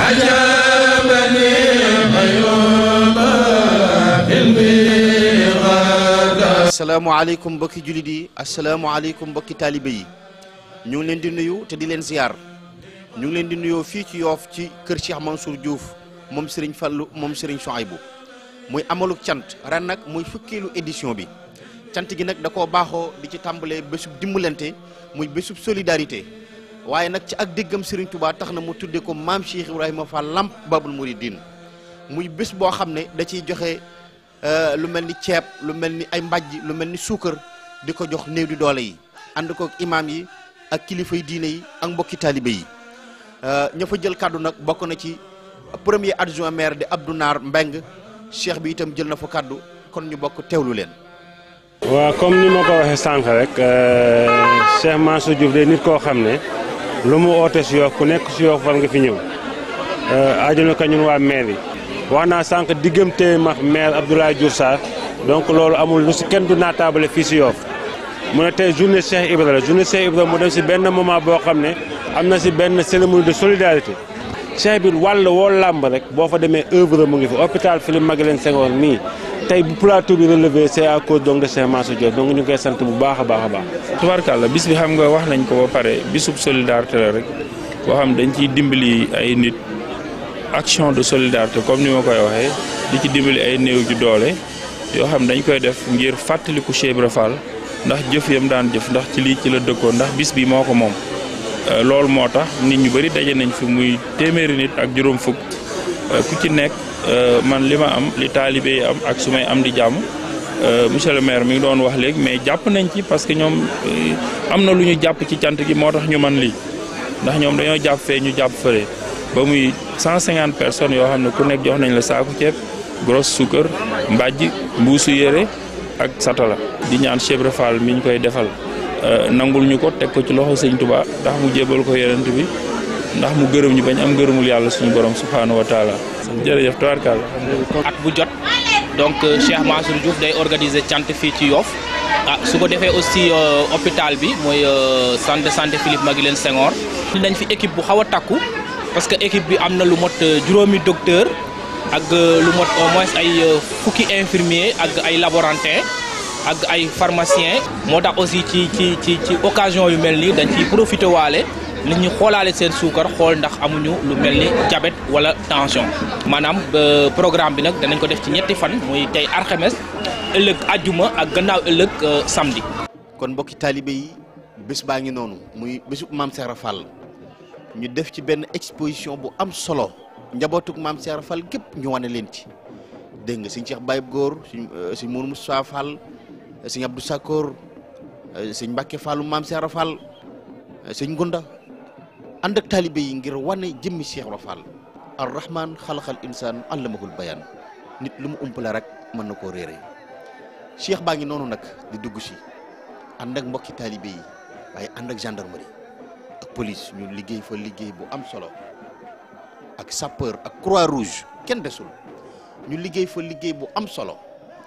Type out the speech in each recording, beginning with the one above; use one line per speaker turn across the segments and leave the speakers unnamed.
asalaamaaleykum mbokki jullit yi asalaamaaleykum mbokki taalibe yi ñu ngi leen di nuyu te di leen ziar ñu ngi leen di nuyoo fii ci yoof ci kër Cheikh Mansour Diouf moom Serigne Fallou moom Serigne Souhaïbou muy amaluk cant ren nag muy fukkeelu édition bi cant gi nag da koo baaxoo di ci tàmbalee bésub dimbalante muy bésub solidarité waaye nag ci ak déggam Serigne Touba tax na mu tuddee ko maam Cheikh Ibrahima Fall Lamp Babul Mouridine muy bés boo xam ne da ciy joxe lu mel ni ceeb lu mel ni ay mbàjj lu mel ni suukar di ko jox néew di doole yi ànd ko imaam yi ak kilifay diine yi ak mbokki taalibe yi ña fa jël kàddu nag bokk na ci premier adjoint maire di Abdou Naar Mbeng cheikh bi itam jël na fa kàddu kon ñu bokk teewlu leen.
waaw comme ni ma ko waxee sànq rek Cheikh Mansour Diouf de nit koo xam ne lu mu oote si Yoff ku nekk si Yoff war nga fi ñëw ajuna ko ñun waa maire yi wax naa sànq diggante ma maire Abdoulaye Diouf Sarr donc loolu amul lu si kenn du naataabale fii si Yoff mu ne tey journée Cheikh Ibra la journée Cheikh Ibra mu dem si benn moment boo xam ne am na si benn cérémonie de solidarité Cheikh bi wàll woo làmb rek boo fa demee œuvre mu ngi fi hôpital Philippe Maguilène Senghor nii tey bu plateau bi relevé c'est à cause donc de Cheikh Mansour Diouf donc ñu koy sant bu baax a baax a baax.
tubaarkàlla bis bi xam nga wax nañ ko ba pare bisub solidarité la rek boo xam dañ ciy dimbali ay nit action de solidarité comme ni ma koy waxee di ci dimbali ay néew ju doole yoo xam dañ koy def ngir fàttaliku Cheikh Ibra Fall ndax jëf yam daan jëf ndax ci lii ci la dëkkoon ndax bis bi moo ko moom. loolu moo tax nit ñu bëri daje nañ fi muy téeméeri nit ak juróom fukk ku ci nekk man li ma am li taalibe yi am ak su may am di jàmm monsieur le maire mi ngi doon wax léegi mais jàpp nañ ci parce que ñoom am na lu ñu jàpp ci cant gi moo tax ñu man lii ndax ñoom dañoo jàpp fee ñu jàpp fële ba muy 150 personnes yoo xam ne ku nekk jox nañ la saaku ceeb grosse suukar mbàjj mbuusu yére ak satala di ñaan Cheikh Ibra Fall mi ñu koy defal nangul ñu ko teg ko ci loxo sëñ Touba ndax mu jébal ko yonent bi ndax mu gërëm ñu bañ am gërëmul yàlla suñu borom subhaanahu wa taala jërëjëf tabarkàlla
at bu jot donc Cheikh Mansour Diouf day organiser cant fii ci Yoff ah su ko defee aussi hôpital bi mooy centre de santé Philippe Maguilène Senghor nañ fi équipe bu xaw a takku parce que équipe bi am na lu mot juróomi docteur ak lu mot au moins ay fukki infirmier ak ay laborantin ak ay pharmacien moo tax aussi ci ci ci ci occasion yu mel nii dañ ciy profité waale nit ñi xoolaale seen suukar xool ndax amuñu lu mel ni diabète wala tension maanaam programme bi nag danañ ko def ci ñetti fan muy tey alxames ëllëg ajjuma ak gannaaw ëllëg samedi.
kon mbokki taalibe yi bés baa ngi noonu muy bésub maam Cheikh Fall ñu def ci benn exposition bu am solo njabootug maam Cheikh Fall gépp ñu wane leen ci dégg nga sëñ Cheikh Baye Góor sëñ sëñ Mourou Moussa Fall. sëñ Abdou Sakor sëñ Mbacke Fallu maam Cheikh Fall sëñ Gunda ànd ak taalibe yi ngir wane jëmmi Cheikh Ibra Fall ar rahman xalaqal insaan allamahul bayaan nit lu mu umpale rek mën na koo réere Cheikh baa ngi noonu nag di dugg si ànd ak mbokki taalibe yi waaye ànd ak gendarmerie ak police ñu liggéey fa liggéey bu am solo ak sapeur ak croix rouge kenn desul ñu liggéey fa liggéey bu am solo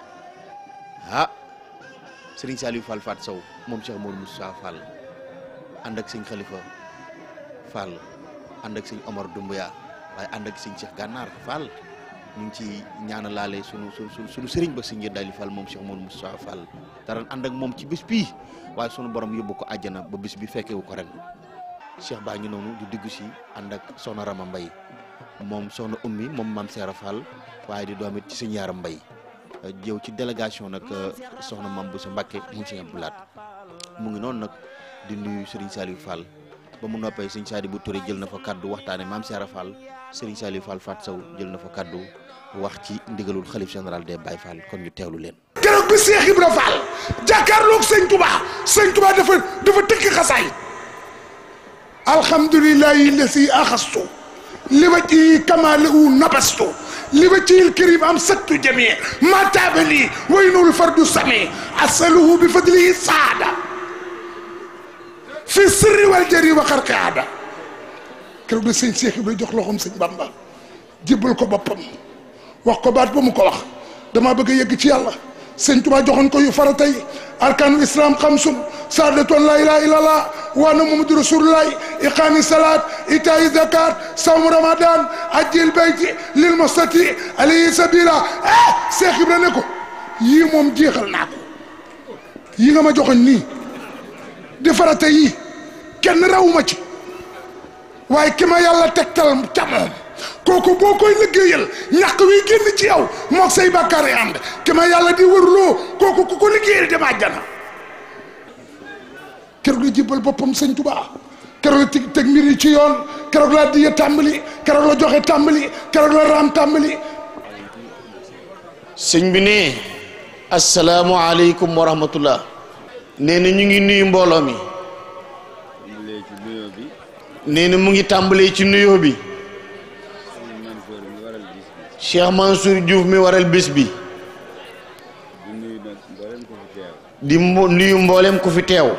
ah sëriñ Saliou Fall Fat Sow moom Cheikh Mourou Moussa Fall ànd ak sëñ Khalifa Fall ànd ak sëñ Omar Doumbouya waaye ànd ak sëñ Cheikh Gànnaar Fall ñu ngi ci ñaanalaale sunu sunu sunu sëriñ ba sëñ Dali Fall moom Cheikh Mourou Moussa Fall dara ànd ak moom ci bés bii waaye sunu borom yóbbu ko àjjana ba bés bi fekkewu ko ren Cheikh baa ngi noonu di dugg si ànd ak soxna Rama Mbay moom soxna ummi moom maam Seera Fall waaye di doom it ci sëñ Yaaram Mbay jëw ci délégation nag soxna Mame Boussa Mbacké mu ngi Abdou Lahat mu ngi noonu nag di nuyu Serigne Saliou Fall ba mu noppee Serigne Sadibou Touré jël na fa kaddu waxtaane Mame Cheikh Fall Serigne Saliou Fall Fat Sow jël na fa kaddu wax ci ndigalul xalif général des Baye Fall kon ñu teewlu leen.
keroog bi Cheikh Ibra Fall jàkkaarloog sëñ Touba sëñ Touba dafa dafa tëkk xasaay alhamdulillahi lasi axastu li ma ci kamaale u nabastu li ma ci karim am sattu jamii ma taabali waynul fardu sami asaluhu bi fadlihi saada fi sirri wal jari wa xarqaada keroog la sëñ Cheikh Ibra jox loxoom sëñ Bamba jébbal ko boppam wax ko baat ba mu ko wax damaa bëgg a yegg ci yàlla sëñ Tuubaa joxoon ko yu farata yi arkaanul islam xamsun saadatoon laa ilaaha illallah wa anna muhammadu rasulullah iqaami salaat itaayi zakat sawmu ramadan ajjil bayti lil mustati alayhi sabila ah Seex Ibra ne ko yii moom jeexal naa ko yi nga ma joxoon nii di farata yii kenn rawuma ci waaye ki ma yàlla tegtal ca moom kooku boo koy liggéeyal ñàkk wi génn ci yow moog say bàkkaar yi ànd ki ma yàlla di wërloo kooku ku ko liggéeyal dem àjjana keroog la jébbal boppam sëñ Tuubaa keroog la teg teg mbir yi ci yoon keroog la diya tàmbali keroog la joxe tàmbali keroog la raam tàmbali
sëñ bi ne asalaamualeykum wa rahmatullah nee na ñu ngi nuyu mbooloo mi nee na mu ngi tàmbalee ci nuyoo bi Cheikh Mansour Diouf mi waral bés bi di mbo- nuyu mboolem ku fi teew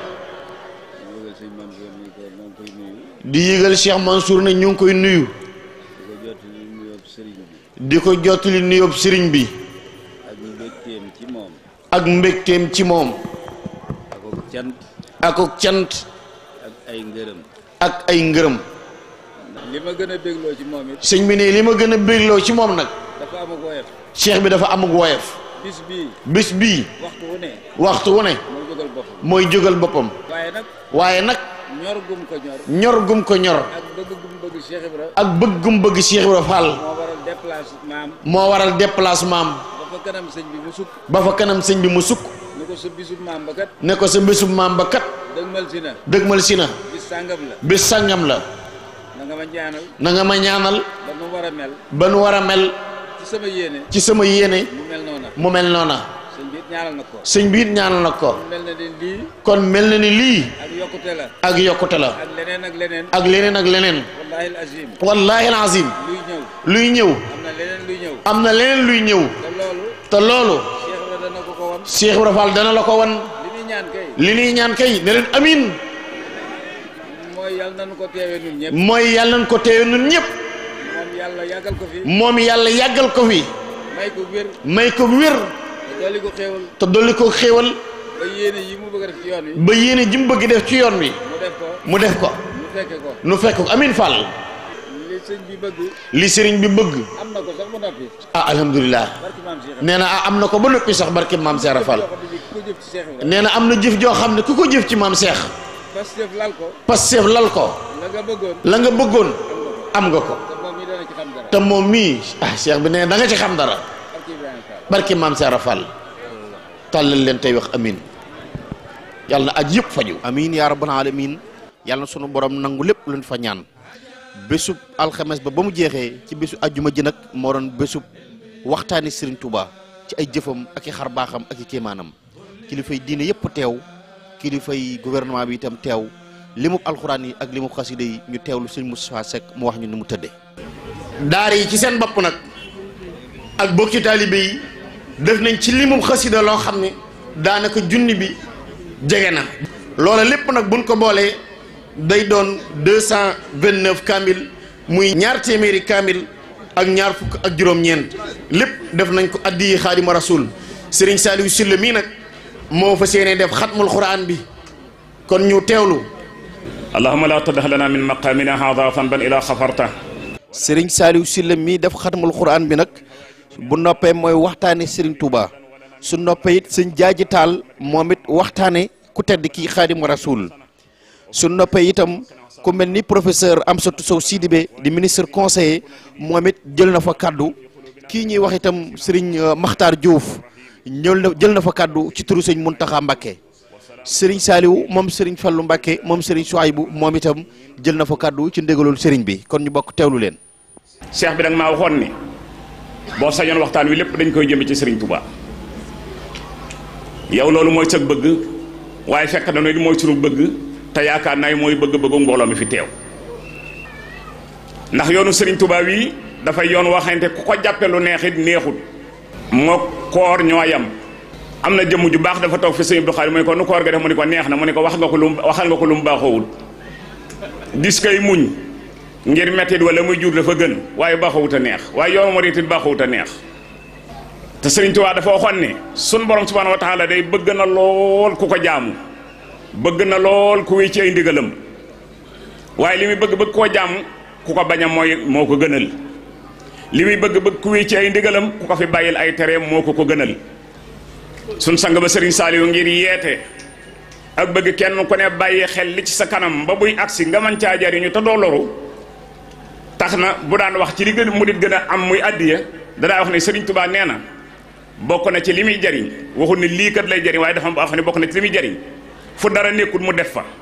di yëgal Cheikh Mansour ne ñu ngi koy nuyu di ko jottali nuyoob sëriñ bi
ak mbégteem ci moom
ak mbégteem ci moom
ak cant
ak ak cant
ak ay ngërëm
ak ay ngërëm
li ma gën a bégloo ci moom it
sëñ bi ne li ma gën a bégloo ci moom nag
dafa am ak woyof
cheikh bi dafa am ak woyof
bis bii
bis bii
waxtu wu ne
waxtu wu ne
moo jógal boppam
mooy jógal boppam
waaye nag
waaye nag
ñor gum ko ñor
ñor gum ko ñor
ak bëgg gum bëgg Cheikh Ibra
ak bëggum bëgg Cheikh Ibra Fall
moo waral déplacement am
moo waral déplacement am
ba fa kanam sëñ bi mu sukk
ba fa kanam sëñ bi mu sukk
ni ko sa bisub maam ba kat
ne ko sa bésub maam ba kat
dëgmal si na
dëgmal si na
bis sàngam la
bés sàngam la
na nga ma ñaanal
na nga ma ñaanal
ba nu war a mel
ba nu war a mel
ci sama yéene
ci sama yéene
mu mel noona
mu mel noona
sëñ bi it ñaanal na ko
sëñ bi it ñaanal na ko
mu mel na ne lii
kon mel na ni lii
ak yokkute la
ak yokkute la
ak leneen ak leneen
ak leneen ak leneen
wallahi al azim
wallahi alazim
luy ñëw
luy ñëw
am na leneen luy ñëw
am na leneen luy ñëw
te loolu
te loolu
Cheikh Ibra dana ko ko wan
Cheikh Ibra Fall dana la ko wan
li muy ñaan kay
li ñuy ñaan kay ne leen amin
mooy yàlla nañu ko teewee ñun ñëpp
mooy yàlla nañ ko teewe nun ñëpp
moom yàlla yàggal ko fi
moom yàlla yàggal ko fi
may ko wér
may ko wér
te dolli ko xéewal
te dolli ko xéewal
ba yéene yi mu bëgg a def ci yoon wi
ba yéene ji mu bëgg def ci yoon wi
mu def ko
mu def ko
mu fekke ko
nu fekk ko amin Fall
li sëñ bi bëgg
li sëriñ bi bëgg
am na ko sax ba noppi
ah alhamdulilah
barki maam Cheikh
nee na ah am na ko ba noppi sax barke maam Seera Fall
yoo xam ne ku ko jëf ci Cheikh Ibra
nee na am na jëf joo xam ne ku ko jëf ci maam Cheikh
Pastef lal ko
Pastef lal ko
la nga bëggoon
la nga bëggoon am nga ko
te moom mi dana ci xam dara
te moom mii ah Cheikh bi nee da nga ci xam dara
barki Ibrahima Fall
barke maam Seera Fall tàllal leen tey wax amin yàlla na aj yëpp faju amin yaa rabbal alamin yàlla na sunu borom nangu lépp luñ fa ñaan bésub alxames ba ba mu jeexee ci bésu ajjuma ji nag moo doon bésub waxtaani Serigne Touba ci ay jëfam ak i xar baaxam ak i kéemaanam kilifay diine yëpp teew kilifay gouvernement bi itam teew limub alxuraan yi ak limub xasida yi ñu teewlu Serigne Moustapha Seck mu wax ñu ni mu tëddee. daara yi ci seen bopp nag ak bokki taalibe yi def nañ ci limub xasida loo xam ne daanaka junni bi jege na. loola lépp nag buñ ko boolee day doon deux cent vingt neuf kaamil muy ñaar téeméeri kaamil ak ñaar fukk ak juróom-ñeent lépp def nañ ko addi xaadima rasul Serigne Saliou Sylla mii nag moo fa seenee def xatmul xuraan bi kon ñu teewlu.
اللهم لا تدع لنا من مقامنا هذا ذنبا الى غفرته
Serigne Saliou Sylla mii def xatmul xuraan bi nag bu noppee mooy waxtaane Serigne Touba su noppee it sëñ jaaji taal moom it waxtaane ku tedd kii xaadimu rasul su noppee itam ku mel ni professeur Amsatou Sow Sidibé di ministre conseiller moom it jël na fa kaddu kii ñuy wax itam Serigne Makhtar Diouf ñëw na jël na fa kaddu ci turu sëñ Mountakha Mbacké Serigne Saliou moom Serigne Fallou Mbacké moom Serigne Souaïbou moom itam jël na fa kaddu ci ndégalul Serigne bi kon ñu bokk teewlu leen.
cheikh bi nag maa waxoon ni boo sañoon waxtaan wi lépp dañ koy jëme ci Serigne Touba yow loolu mooy sag bëgg waaye fekk na ne mooy sunu bëgg te yaakaar naa mooy bëgg-bëggu mbooloo mi fi teew ndax yoonu Serigne Touba wi dafay yoon waxante ku ko jàppe lu neexit neexut moo koor ñoo yam am na jëmm ju baax dafa toog fi sëñ Abdou Khadre mu ne ko nu koor ga def mu ne ko neex na mu ne ko wax nga ko lu waxal nga ko lu mu baaxoowul dis kay muñ ngir mettit wala muy jur dafa gën waaye baaxawut a neex waaye yoonu murit it baaxawut a neex te Sëriñ Tuubaa dafa waxoon ne sun borom subhaanahu wa taala day bëgg na lool ku ko jaamu bëgg na lool ku wéy ci ay ndigalam waaye li muy bëgg bëgg koo jaamu ku ko bañ a mooy moo ko gënal li muy bëgg bëgg ku wéy ci ay ndigalam ku ko fi bàyyil ay tereem moo ko ko gënal sun sang ba Sëriñ Saaliw ngir yeete ak bëgg kenn ku ne bàyyi xel li ci sa kanam ba buy agsi nga mën caa jariñu te doo loru tax na bu daan wax ci li gën mu dit gën a am muy addiya danaa wax ne Sëriñ Tuubaa nee na bokk na ci li muy jariñ waxul ne lii kat lay jariñ waaye dafa wax ne bokk na ci li muy jariñ fu dara nekkul mu def fa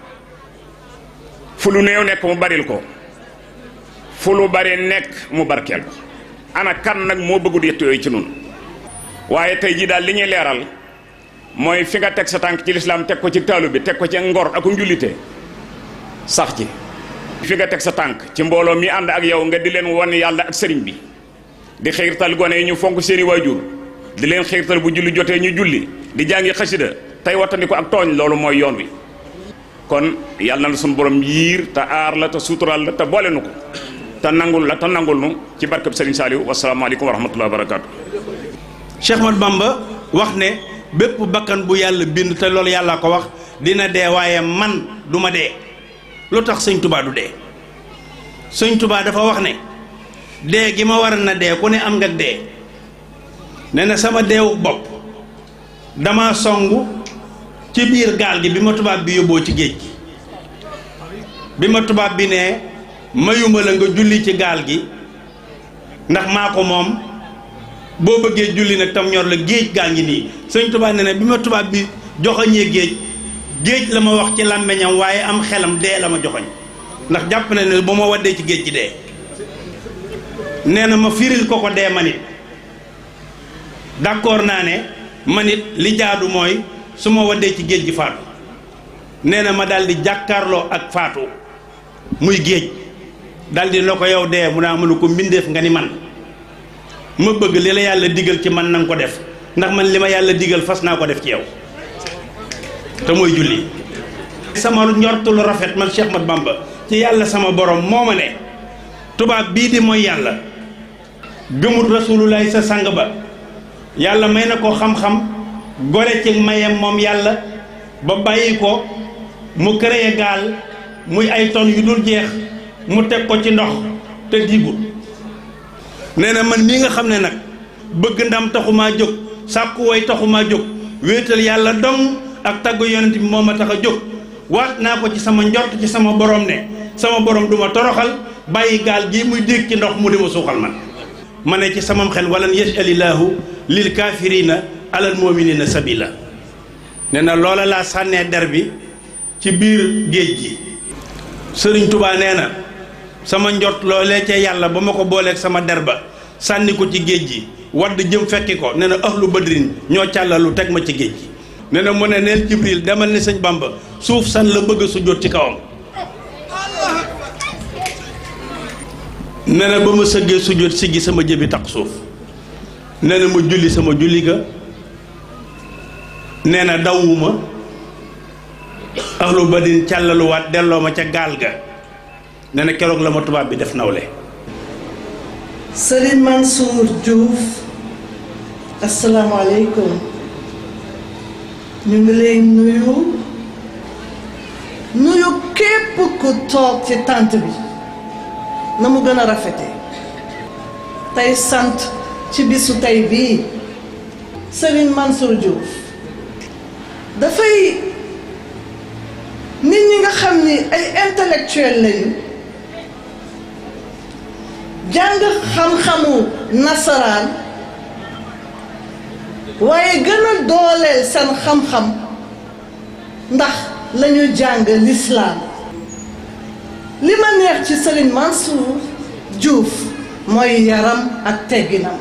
fu lu néew nekk mu baril ko fu lu bari nekk mu barkeel ko ana kan nag moo bëggut yett yooyu ci nun waaye tey jii daal li ñuy leeral mooy fi nga teg sa tànk ci lislaam teg ko ci taalu bi teg ko ci ngor ak njullite sax ci fi nga teg sa tànk ci mbooloo mi ànd ak yow nga di leen wan yàlla ak sëriñ bi di xiirtal gone yi ñu fonk seeni waajur di leen xiirtal bu julli jotee ñu julli di jàngi xasida tey wattandi ko ak tooñ loolu mooy yoon wi kon yàlla na la suñu borom yiir te aar la te suutural la te boole nu ko te nangul la te nangul nu ci barkab Sëriñ Saaliw wasalaamaaleykum wa rahmatullahi wa barakaatu.
Cheikh Ahmad Bamba wax ne bépp bakkan bu yàlla bind te loolu yàlla ko wax dina dee waaye man du ma dee lu tax sëñ Touba du dee sëñ Touba dafa wax ne dee gi ma war na dee ku ne am nga dee ne na sama deewu bopp dama songu ci biir gaal gi bi ma tubaab bi yóbboo ci géej gi bi ma tubaab bi ne mayuma la nga julli ci gaal gi ndax maa ko moom boo bëggee julli nag tam ñor la géej gaa ngi nii sëñ tubaab ne ne bi ma tubaab bi joxoñee géej géej la ma wax ci làmmiñam waaye am xelam dee la ma joxoñ ndax jàpp na ne bu ma waddee ci géej gi dee nee na ma firil ko ko dee ma nit d'accord naa ne man it li jaadu mooy su ma waddee ci géej gi faatu nee na ma daal di jàkkaarloo ak faatu muy géej daal di la ko yow dee mu naa mënu ko mbindeef nga ni man ma bëgg li la yàlla digal ci man nanga ko def ndax man li ma yàlla digal fas naa ko def ci yow te mooy julli sama njortu lu rafet man Cheikh Ahmad Bamba ci yàlla sama borom moo ma ne tubaab bii di mooy yàlla gëmut rasulullahi sa sang ba yàlla may na ko xam-xam gore ci mayem moom yàlla ba bàyyi ko mu créé gaal muy ay tonnes yu dul jeex mu teg ko ci ndox te diigul nee na man mii nga xam ne nag bëgg ndam taxumaa jóg sàkku way taxumaa jóg wéetal yàlla dong ak tagg yonent bi moo ma tax a jóg waat naa ko ci sama njort ci sama borom ne sama borom du ma toroxal bàyyi gaal gii muy dégg ci ndox mu di ma suuxal man ma ne ci samam xel walan yajalillahu lil kaafirina alal muminina sabila nee na loola laa sànnee der bi ci biir géej gi sëriñ tubaa nee na sama njort loolee ca yàlla ba ma ko booleeg sama der ba sànni ko ci géej gi wadd jëm fekki ko nee na ahlu badrin ñoo càllalu teg ma ci géej gi nee na mu ne neel jibril demal ni sëñ bamba suuf san la bëgg a sujjóot ci kawam nee na ba ma sëggee sujjóot siggi sama jëbi tax suuf nee na ma julli sama julli ga nee na dawuma ahlu badrin càllaluwaat delloo ma ca gaal ga nee na keroog la ma tubaab bi def nawle
Serigne Mansour Diouf asalaamaaleykum ñu ngi lay nuyu nuyu képp ku toog ci tànt bi na mu gën a rafete tey sant ci bisu tey bii Serigne Mansour Diouf dafay nit ñi nga xam ni ay intellectuel lañu jàng xam-xamu nasaraan waaye gën a dooleel seen xam-xam ndax la ñu jàng lislaam li ma neex ci Serigne Mansour Diouf mooy yaram ak tegginam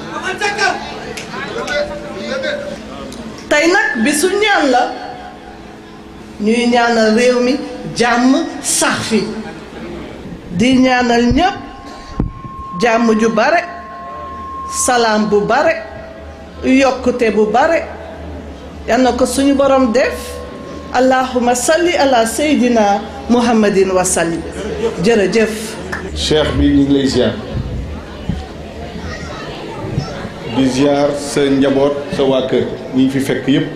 tey nag bisu ñaan la ñuy ñaanal réew mi jàmm sax fi di ñaanal ñépp jàmm ju bare salaam bu bare yokkute bu bare yal na ko suñu borom def allahuma salli ala seydina muhammadin wa sallim jërëjëf
cheikh bi ñu ngi lay ziar di ziar sa njaboot sa waa kër ñi fi fekk yépp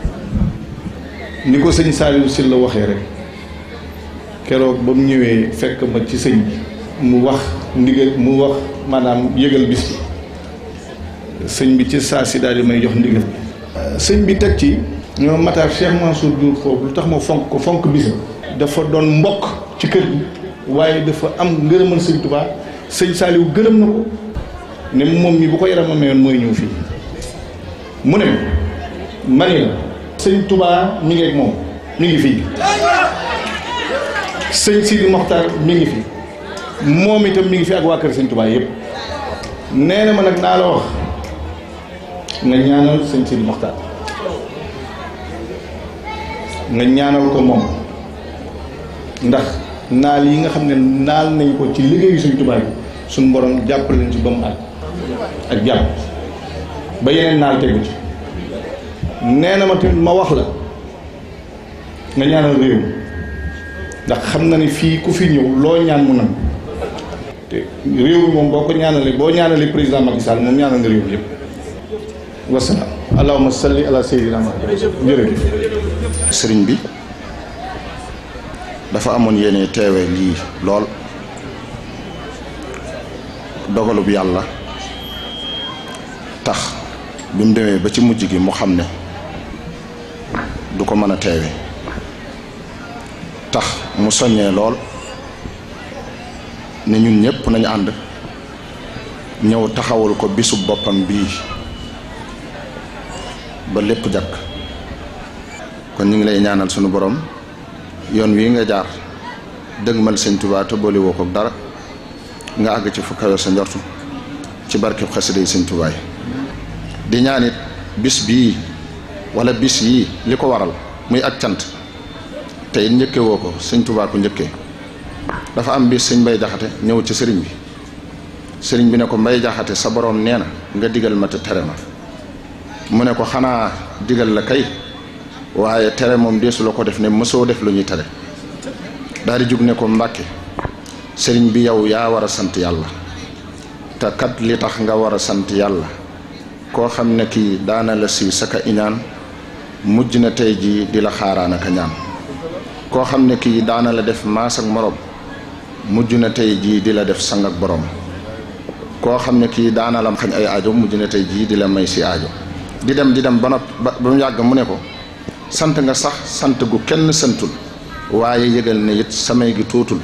ni ko sëñ Saliou Sylla la waxee rek keroog ba mu ñëwee fekk ma ci sëñ bi mu wax ndigal mu wax maanaam yëgal bis bi sëñ bi ci saa si daal di may jox ndigal sëñ bi teg ci ñoo Matar Cheikh Mansour Diouf foofu lu tax ma fonk ko fonk bis dafa doon mbokk ci kër gi waaye dafa am ngërëmal sëñ Touba sëñ Saliou gërëm na ko ne moom mi bu ko yaram mayoon mooy ñëw fii mu ne ma ni la sëñ Touba mi ngi ak moom mi ngi fii sëñ Sidi Mokhtar mi ngi fi moom itam mi ngi fi ak waa kër sëñ Touba yëpp nee na ma nag naa la wax nga ñaanal sëñ Sidi Mokhtar nga ñaanal ko moom ndax naal yi nga xam ne naal nañ ko ci liggéeyu sëñ Touba bi suñ borom jàppale leen ci ba mu àgg ak jàpp ba yeneen naal tegu ci nee na ma tamit ma wax la nga ñaanal réew ndax xam na ni fii ku fi ñëw loo ñaan mu nangu te réew mi moom boo ko ñaanalee boo ñaanalee président Macky Sall moom ñaanal nga réew mi yëpp wasalaam allahumma salli ala sayyidina Muhammad jërëjëf
sëriñ bi dafa amoon yéene teewe lii lool dogalub yàlla tax bi mu demee ba ci mujj gi mu xam ne du ko mën a teewe tax mu soññee lool ne ñun ñëpp nañu ànd ñëw taxawul ko bisub boppam bii ba lépp jakk kon ñu ngi lay ñaanal sunu borom yoon wi nga jaar dëgmal sëñ Tuubaa te boole woo ko dara nga àgg ci fu kawe sa njortu ci barkeb xasida yi sëñ Tuubaa yi di ñaanit bis bii wala bis yii li ko waral muy ak cant te it njëkke woo ko sëñ Tuubaa ko njëkkee dafa am bis sëñ Mbay Jaxate ñëw ci sëriñ bi sëriñ bi ne ko Mbay Jaxate sa borom nee na nga digal ma te tere ma mu ne ko xanaa digal la kay waaye tere moom deesu la ko def ne mësoo def lu ñuy tere daal di jug ne ko mbàkke sëriñ bi yow yaa war a sant yàlla te kat li tax nga war a sant yàlla koo xam ne kii daana la si saka iñaan mujj na tey jii di la xaaraan aka ñaan koo xam ne kii daana la def maas ak morom mujj na tey jii di la def sang ak borom koo xam ne kii daana la xañ ay aajo mujj na tey jii di la may si aajo di dem di dem ba nopp ba ba mu yàgg mu ne ko sant nga sax sant gu kenn santul waaye yëgal ne it samay gi tuutul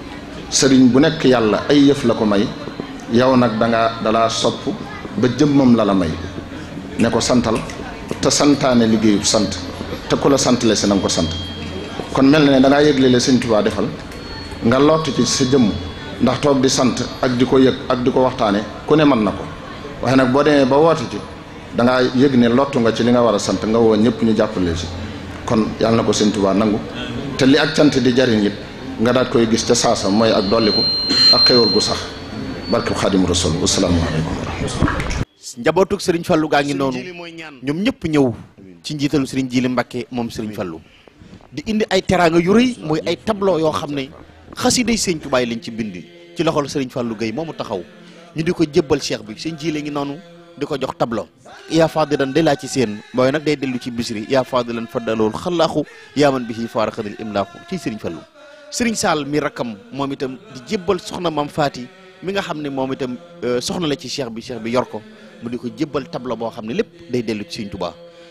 sëriñ bu nekk yàlla ay yëf la ko may yow nag danga dalaa sopp ba jëmmam la la may ne ko santal te santaane liggéeyub sant te ku la sant le si na nga ko sant kon mel na ne dangaa yëgle le sëñ Tuubaa defal nga lott ci sa jëmm ndax toog di sant ak di ko yëg ak di ko waxtaane ku ne mën na ko waaye nag boo demee ba woote ci dangaa yëg ne lottu nga ci li nga war a sant nga woo ñëpp ñu jàppale ci kon yàlla na ko sëñ Tuubaa nangu te li ak cant di jariñ it nga daat koy gis ca saasa mooy ak dolliku ak xéwal gu sax barke Xaadimu Rasuul wasalaamaaleykum wa rahmatullah
njabootug sëriñ Fallou gaa ngi noonu ñoom ñëpp ñëw ci njiitalu sëriñ Jili Mbàkke moom sëriñ Fallou di indi ay teraanga yu rëy muy ay tableau yoo xam ne xasiday sëñ Tuubaa lañ ci bind ci loxol sëriñ Fallou Gueye moomu taxaw ñu di ko jébbal cheikh bi sëñ Jili ngi noonu di ko jox tableau yaa fadilan day laa ci seen booy nag day dellu ci bisri yaa fadilan faddalool xalaaxu yaa man bihi faaraxadil imlaaxu ci sëriñ Fallou sëriñ Sall mi rakkam moom itam di jébbal soxna Mam Faati mi nga xam ne moom itam soxna la ci cheikh bi cheikh bi yor ko mu di ko jébbal tableau boo xam ne lépp day dellu ci sëriñ Tuubaa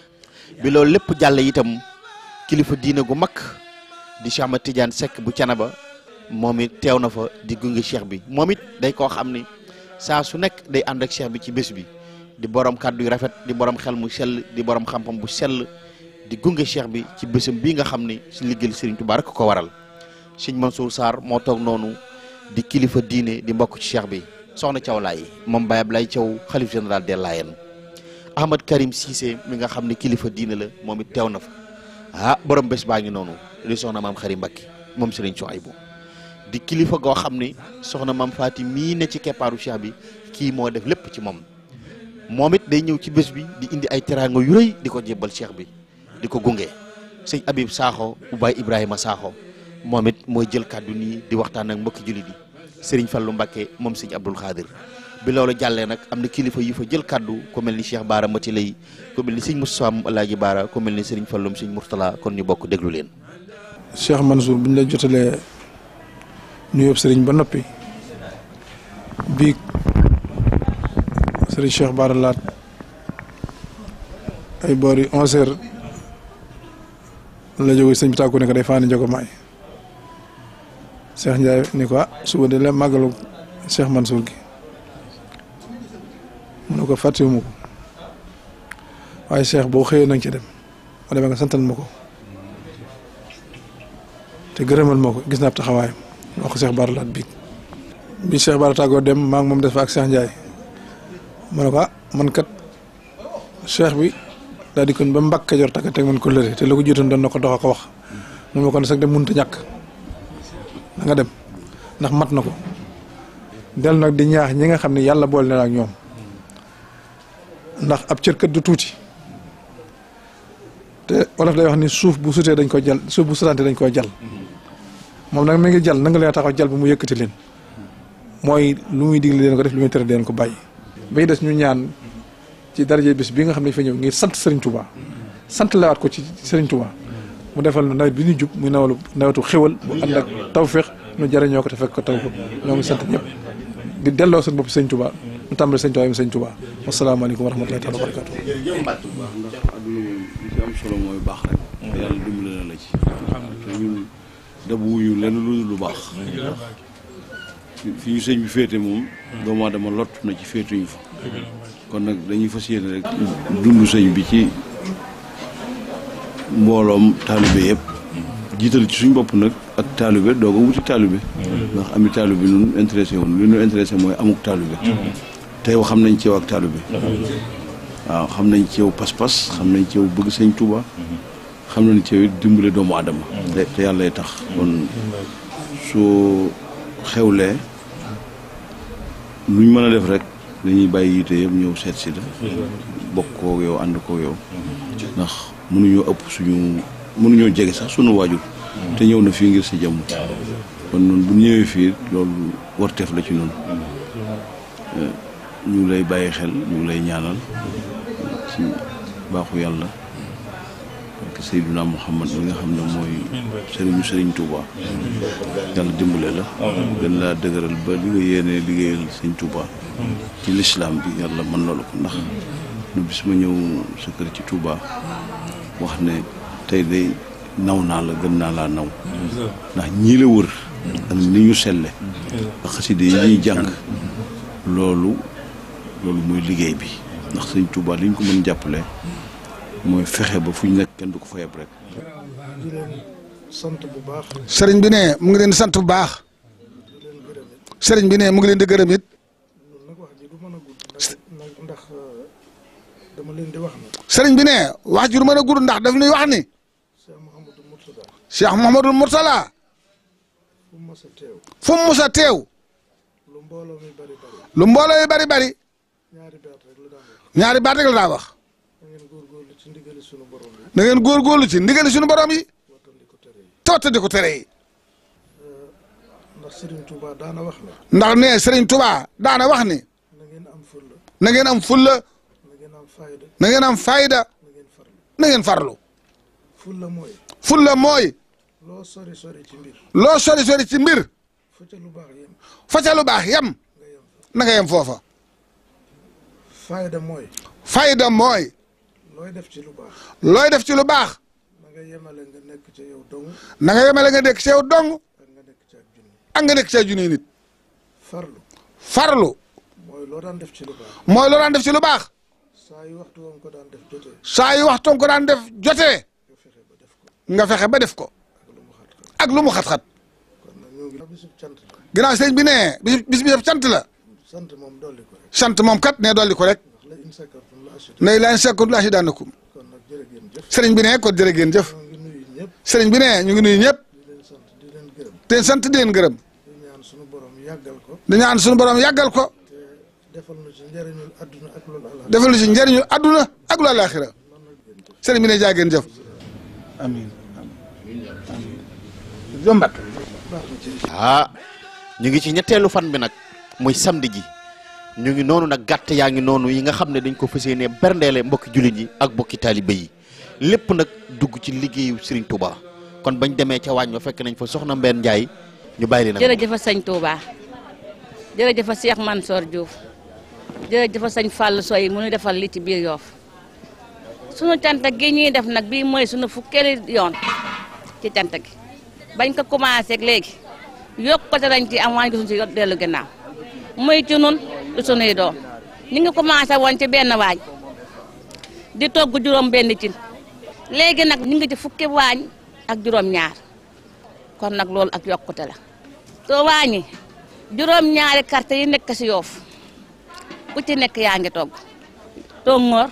bi loolu lépp jàll itam kilifa diine gu mag di Cheikh Ahmad Tidiane Seck bu Canaba moom it teew na fa di gunge cheikh bi moom it day koo xam ni saa su nekk day ànd ak cheikh bi ci bés bi di borom kàddu yu rafet di borom xel mu sell di borom xam-xam bu sell di gunge cheikh bi ci bésam bii nga xam ne si liggéeyal Serigne Touba rek ko waral Sëñ Mansour Sarr moo toog noonu di kilifa diine di mbokk ci cheikh bi soxna Thiaw Laye moom Baye Ablaye Thiaw xalif général des Layènes Ahmad Karim Cissé mi nga xam ne kilifa diine la moom it teew na fa ah borom bés baa ngi noonu di soxna maam Xari Mbakke moom Serigne Souhaïbou di kilifa goo xam ne soxna maam Faati mii ne ci keppaaru cheikh bi kii moo def lépp ci moom moom it day ñëw ci bés bi di indi ay teraanga yu rëy di ko jébbal cheikh bi di ko gunge sëñ Habib Sakho Ubaay Ibrahima Sakho moom it mooy jël kàddu nii di waxtaan ak mbokki jullit yi Serigne Fallou Mbacké moom Serigne Abdoul Khadir bi loolu jàllee nag am na kilifa yu fa jël kaddu ku mel ni Cheikh Baara Mati lay ku mel ni Serigne Moustapha moom Alaaji Baara ku mel ni Serigne Falloum Serigne Mourtala kon ñu bokk déglu leen.
Cheikh Mansour bu ñu la jotalee nuyoo Serigne ba noppi bii Serigne Cheikh Baara laat ay boori onze heures la jógee sëñ bi tàggu ne ko day faani njogo maay Cheikh Ndiaye ni ko ah suba de la màggalu Cheikh Mansour gi mu ne ko fàttewuma ko waaye Cheikh boo xëyee na nga ci dem ma demee nga santal ma ko te gërëmal ma ko gis naa taxawaayam wax ko Cheikh Bara Laat biig bi Cheikh Bara tàggoo dem maa ngi moom des fa ak Cheikh Ndiaye ma ne ko ah man kat Cheikh bi daal di kon ba mbakk Kajoor takk teg man ko lëre te la ko jiitoon doon na ko dox ko wax mun ma ko ne sax dem mënut a ñàkk da nga dem ndax mat na ko del nag di ñaax ñi nga xam ne yàlla boole na la ak ñoom ndax ab cër kat du tuuti te wolof day wax ni suuf bu sutee dañ ko jal suuf bu sutante dañ koy jal moom nag mi ngi jal na nga leen taxaw jal bi mu yëkkati leen mooy lu muy digle leen ko def lu muy tere leen ko bàyyi. bay des ñu ñaan ci daraje bis bi nga xam ne fa ñëw ngir sant Serigne Touba sant lawaat ko ci Serigne Touba mu defal nu nawet bi ñu jub muy nawalu nawetu xéwal bu ànd ak tawféex nu jëriñoo ko te fekk ko taw ko ñoo ngi sant ñëpp di delloo seen bopp Serigne Touba mu tàmbali Serigne Touba yi Serigne Touba wasalaamaaleykum wa rahmatulahi taala wa barakatu
ndax adduna moom li ci am solo mooy baax rek. te yàlla dimbale na la ci. te ñun dabu wuñu lenn lu dul lu baax. fi ñu sëñ bi féete moom. doomu aadama lott na ci féetuñu fa. kon nag dañuy fas yéene rek. dund sëñ bi ci mbooloom taalibe yëpp. jiital ci suñ bopp nag ak taalibe doo ko wuti taalibe. ndax ami taalibe ñun intéressé woon li ñu intéressé mooy amuk taalibe. tey xam nañ ci yow ak taalibe. waaw xam nañ ci yow pas-pas xam nañ ci yow bëgg sëñ Touba. xam nañ ci yow dimbale doomu aadama. te te yàlla tax kon soo xewlee luñ mën a def rek dañuy bàyyi yite yëpp ñëw seet si la. bokk koo yow ànd koo yow. ndax mënuñoo ëpp suñu mënuñoo jege sax suñu waajur. te ñëw na fii ngir si jàmm. kon noonu bu ñëwee fii loolu warteef la ci noonu. ñu ngi lay bàyyi xel ñu ngi lay ñaanal ci baaxu yàlla ak Seydina Muhammad mi nga xam ne mooy sëriñu sëriñ Touba yàlla dimbale la gën laa dëgëral ba li nga yéenee liggéeyal sëñ Touba ci lislaam bi yàlla mën loolu ko ndax nu bis ma ñëw sa kër ci Touba wax ne tey day naw naa la gën naa laa naw ndax ñii la wër ak ni ñu selle ak xaside yi ñuy jàng loolu loolu mooy liggéey bi ndax sëñ Touba li ñu ko mën jàppale mooy fexe ba fu ñu nekk kenn du ko fa yeb rek.
di leen sant bu baax.
sëriñ bi ne mu ngi leen di sant bu baax sëriñ bi ne mu ngi leen di gërëm it
nag wax ji du mën a gudd ndax ndax dama leen di wax ne.
sëriñ bi ne wax ji du mën a gudd ndax daf ñuy wax ni
Cheikh Mouhamadou Mourtada.
Cheikh Mouhamadou Mourtala
fu mu mës a teew.
fu mu mus a teew
lu mbooloo mi bari bari.
lu mbooloo yi bari bari
ñaari baat rek la daan wax.
ñaari baat rek la daa wax
da ngeen góorgóorlu ci ndigali sunu borom yi.
na ngeen góorgóorlu ci ndigali suñu borom yi tottandi ko tere yi
ndax Serigne Touba daana wax ne.
ndax ne Serigne Touba daana wax ni
na ngeen am fulla.
na ngeen am fulla
na ngeen am fayda.
na ngeen am fayda
na ngeen farlu.
na ngeen farlu
fulla mooy.
fulla mooy
loo sori sori ci mbir.
loo sori sori ci mbir
fu ca lu baax yem.
fa ca lu baax yem na nga yem foofa
fayda mooy.
fayda mooy
looy def ci lu baax.
looy def ci lu baax
na nga yemale nga nekk ca yow dong.
na nga yemale nga nekk ci yow dong
ak nga nekk ca ak junni.
ak nga nekk ci ay junni nit
farlu.
farlu
mooy loo daan def ci lu baax.
mooy loo daan def ci lu baax
saa yu waxtu woon ko daan def jotee.
saa yu waxtoon ko daan def jotee nga fexe ba def ko ak lu mu xat-xat
kon nag ñoo ngi bisub cant la.
ginnaaw sëñ bi ne bis bis bi def cant la
sant moom dolli ko rek.
sant moom kat ne dolli ko rek
ndax la in sakartum la ashkur.
ne laan sekkut laa si daanakum
kon nag jërë ngeen jëf.
sëriñ bi ne kon jërë ngeen jëf
ñoo ngi nuyu ñëpp.
sëriñ bi ne ñu ngi nuyu ñëpp
di leen sant di leen gërëm.
te sant di leen gërëm
di ñaan sunu borom yàggal ko.
di ñaan suñu borom yàggal ko
te defal nu ci njëriñul adduna ak loolu ala.
defal lu ci njëriñu adduna ak lu àllaaxira sëriñ bi ne jaa ngeen jëf amiin jombat
ah ñu ngi ci ñetteelu fan bi nag muy samedi ji ñu ngi noonu nag gàtt yaa ngi noonu yi nga xam ne dañ ko fas yéenee berndeele mbokki jullit yi ak mbokki taalibe yi lépp nag dugg ci liggéeyu Serigne Touba kon bañ demee ca waañ ba fekk nañ fa soxna Mbène Ndiaye ñu bàyyi leen ak
jërëjëf sëñ Touba jërëjëf Cheikh Mansour Diouf jërëjëf sëñ Fall Soy mu ñu defal li ci biir Yoff sunu cant gi ñuy def nag bii mooy sunu fukkeeli yoon ci cant gi bañ ko commencé ak léegi yokkute lañ ci am waaye gisuñu ci dellu ginnaaw muy ci nun du sunuy doom ñu ngi commencé woon ci benn waañ di togg juróom benn cin léegi nag ñu ngi ci fukki waañ ak juróom ñaar kon nag loolu ak yokkute la to waañi juróom ñaari carte yi nekk si Yoff ku ci nekk yaa ngi togg tongoor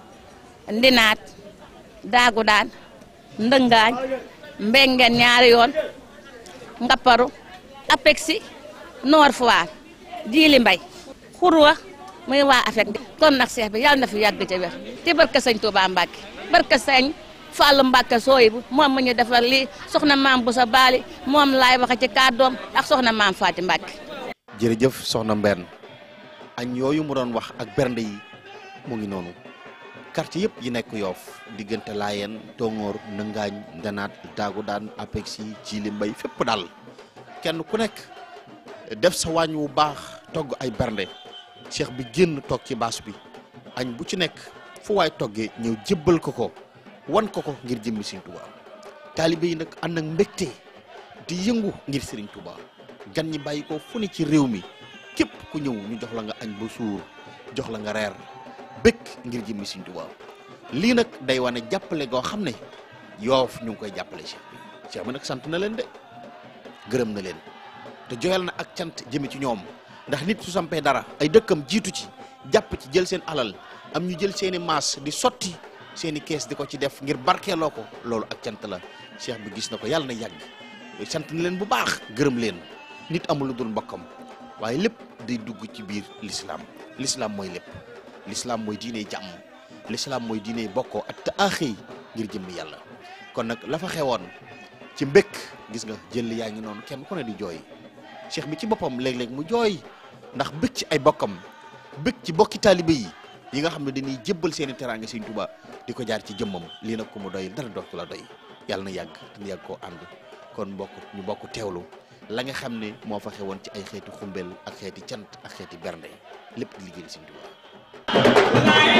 ndinaat daagu daan ndëngaañ mbengeen ñaari yoon ngapparu apexi noor foire jiili mbay xurwa muy waa afek kon nag seex bi yàlla na fi yàgg ca wér ci barke sëñ Touba Mbacke barke sëñ Fallou Mbacke sooy bu moom mu ñu defal lii soxna maam bu sa baali moom laay waxe ci kàddoom ak soxna maam Faati Mbacke
jërëjëf soxna Mbène añ yooyu mu doon wax ak bernde yi mu ngi noonu quartier yëpp yi nekk Yoff diggante Laayeen Tongoor Nëngaañ Ndanaat Daagu Daan Apexi Jili Mbay fépp daal kenn ku nekk def sa waañ wu baax togg ay bernde cheikh bi génn toog ci baas bi añ bu ci nekk fu waay toggee ñëw jébbal ko ko wan ko ko ngir jëmmi Sëriñ Tuuba taalibe yi nag ànd ak mbégte di yëngu ngir Sëriñ Tuuba gan ñi bàyyi ko fu ne ci réew mi képp ku ñëw ñu jox la nga añ ba suur jox la nga reer bëgg ngir jëmmi Sëriñ Tuuba lii nag day wane jàppale goo xam ne Yoff ñu ngi koy jàppale cheikh bi cheikh bi nag sant na leen de gërëm na leen te joyal na ak cant jëme ci ñoom ndax nit su sampee dara ay dëkkam jiitu ci jàpp ci jël seen alal am ñu jël seeni maas di sotti seeni kees di ko ci def ngir barkeeloo ko loolu ak cant la cheikh bi gis na ko yàlla na yàgg sant na leen bu baax gërëm leen nit amul lu dul mbokkam waaye lépp day dugg ci biir l'islam l'islam mooy lépp l'islam mooy diine jàmm l'islam mooy diine bokkoo ak te aaxëy ngir jëmmi yàlla kon nag la fa xewoon ci mbékk gis nga jël yaa ngi noonu kenn ku ne di jooy cheikh bi ci boppam léeg-léeg mu jooy ndax bëgg ci ay bokkam bëgg ci bokki taalibe yi yi nga xam ne dañuy jébbal seeni teraanga Sëriñ Tuuba di ko jaar ci jëmmam lii nag ku mu doy dara dootu la doy yàlla na yàgg te ñu yàgg koo ànd kon bokk ñu bokk teewlu la nga xam ne moo fa xewoon ci ay xeeti xumbel ak xeeti cant ak xeeti bernde lépp di liggéey Sëriñ Tuuba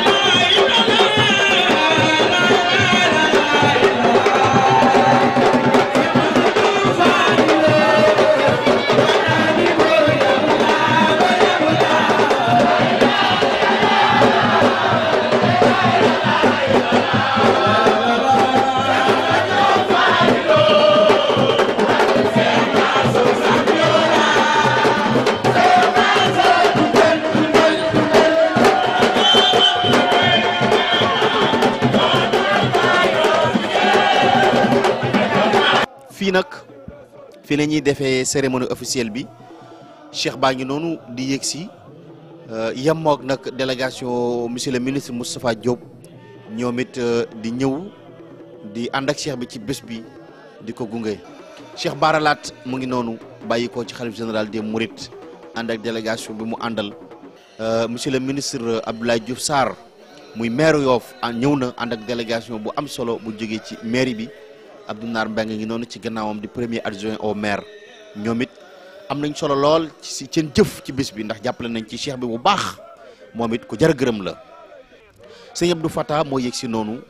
fii nag fii la ñuy defee cérémonie officielle bi cheikh baa ngi noonu di yëg si yemmoog nag délégation monsieur le ministre Moustapha Diop ñoom it di ñëw di ànd ak cheikh bi ci bés bi di ko gunge cheikh Baralaat mu ngi noonu bàyyi ko ci xalif général des Mourides ànd ak délégation bi mu àndal monsieur le ministre Abdoulaye Diouf Sarr muy maire Yoff ñëw na ànd ak délégation bu am solo bu jógee ci mairie bi Abdou Nar Mbengue ngi noonu ci gannaawam di premier adjoint au maire ñoom it am nañ solo lool ci seen jëf ci bés bi ndax jàppale nañ ci cheikh bi bu baax moom it ku jar gërëm la sëñ Abdou Fata moo yëg si noonu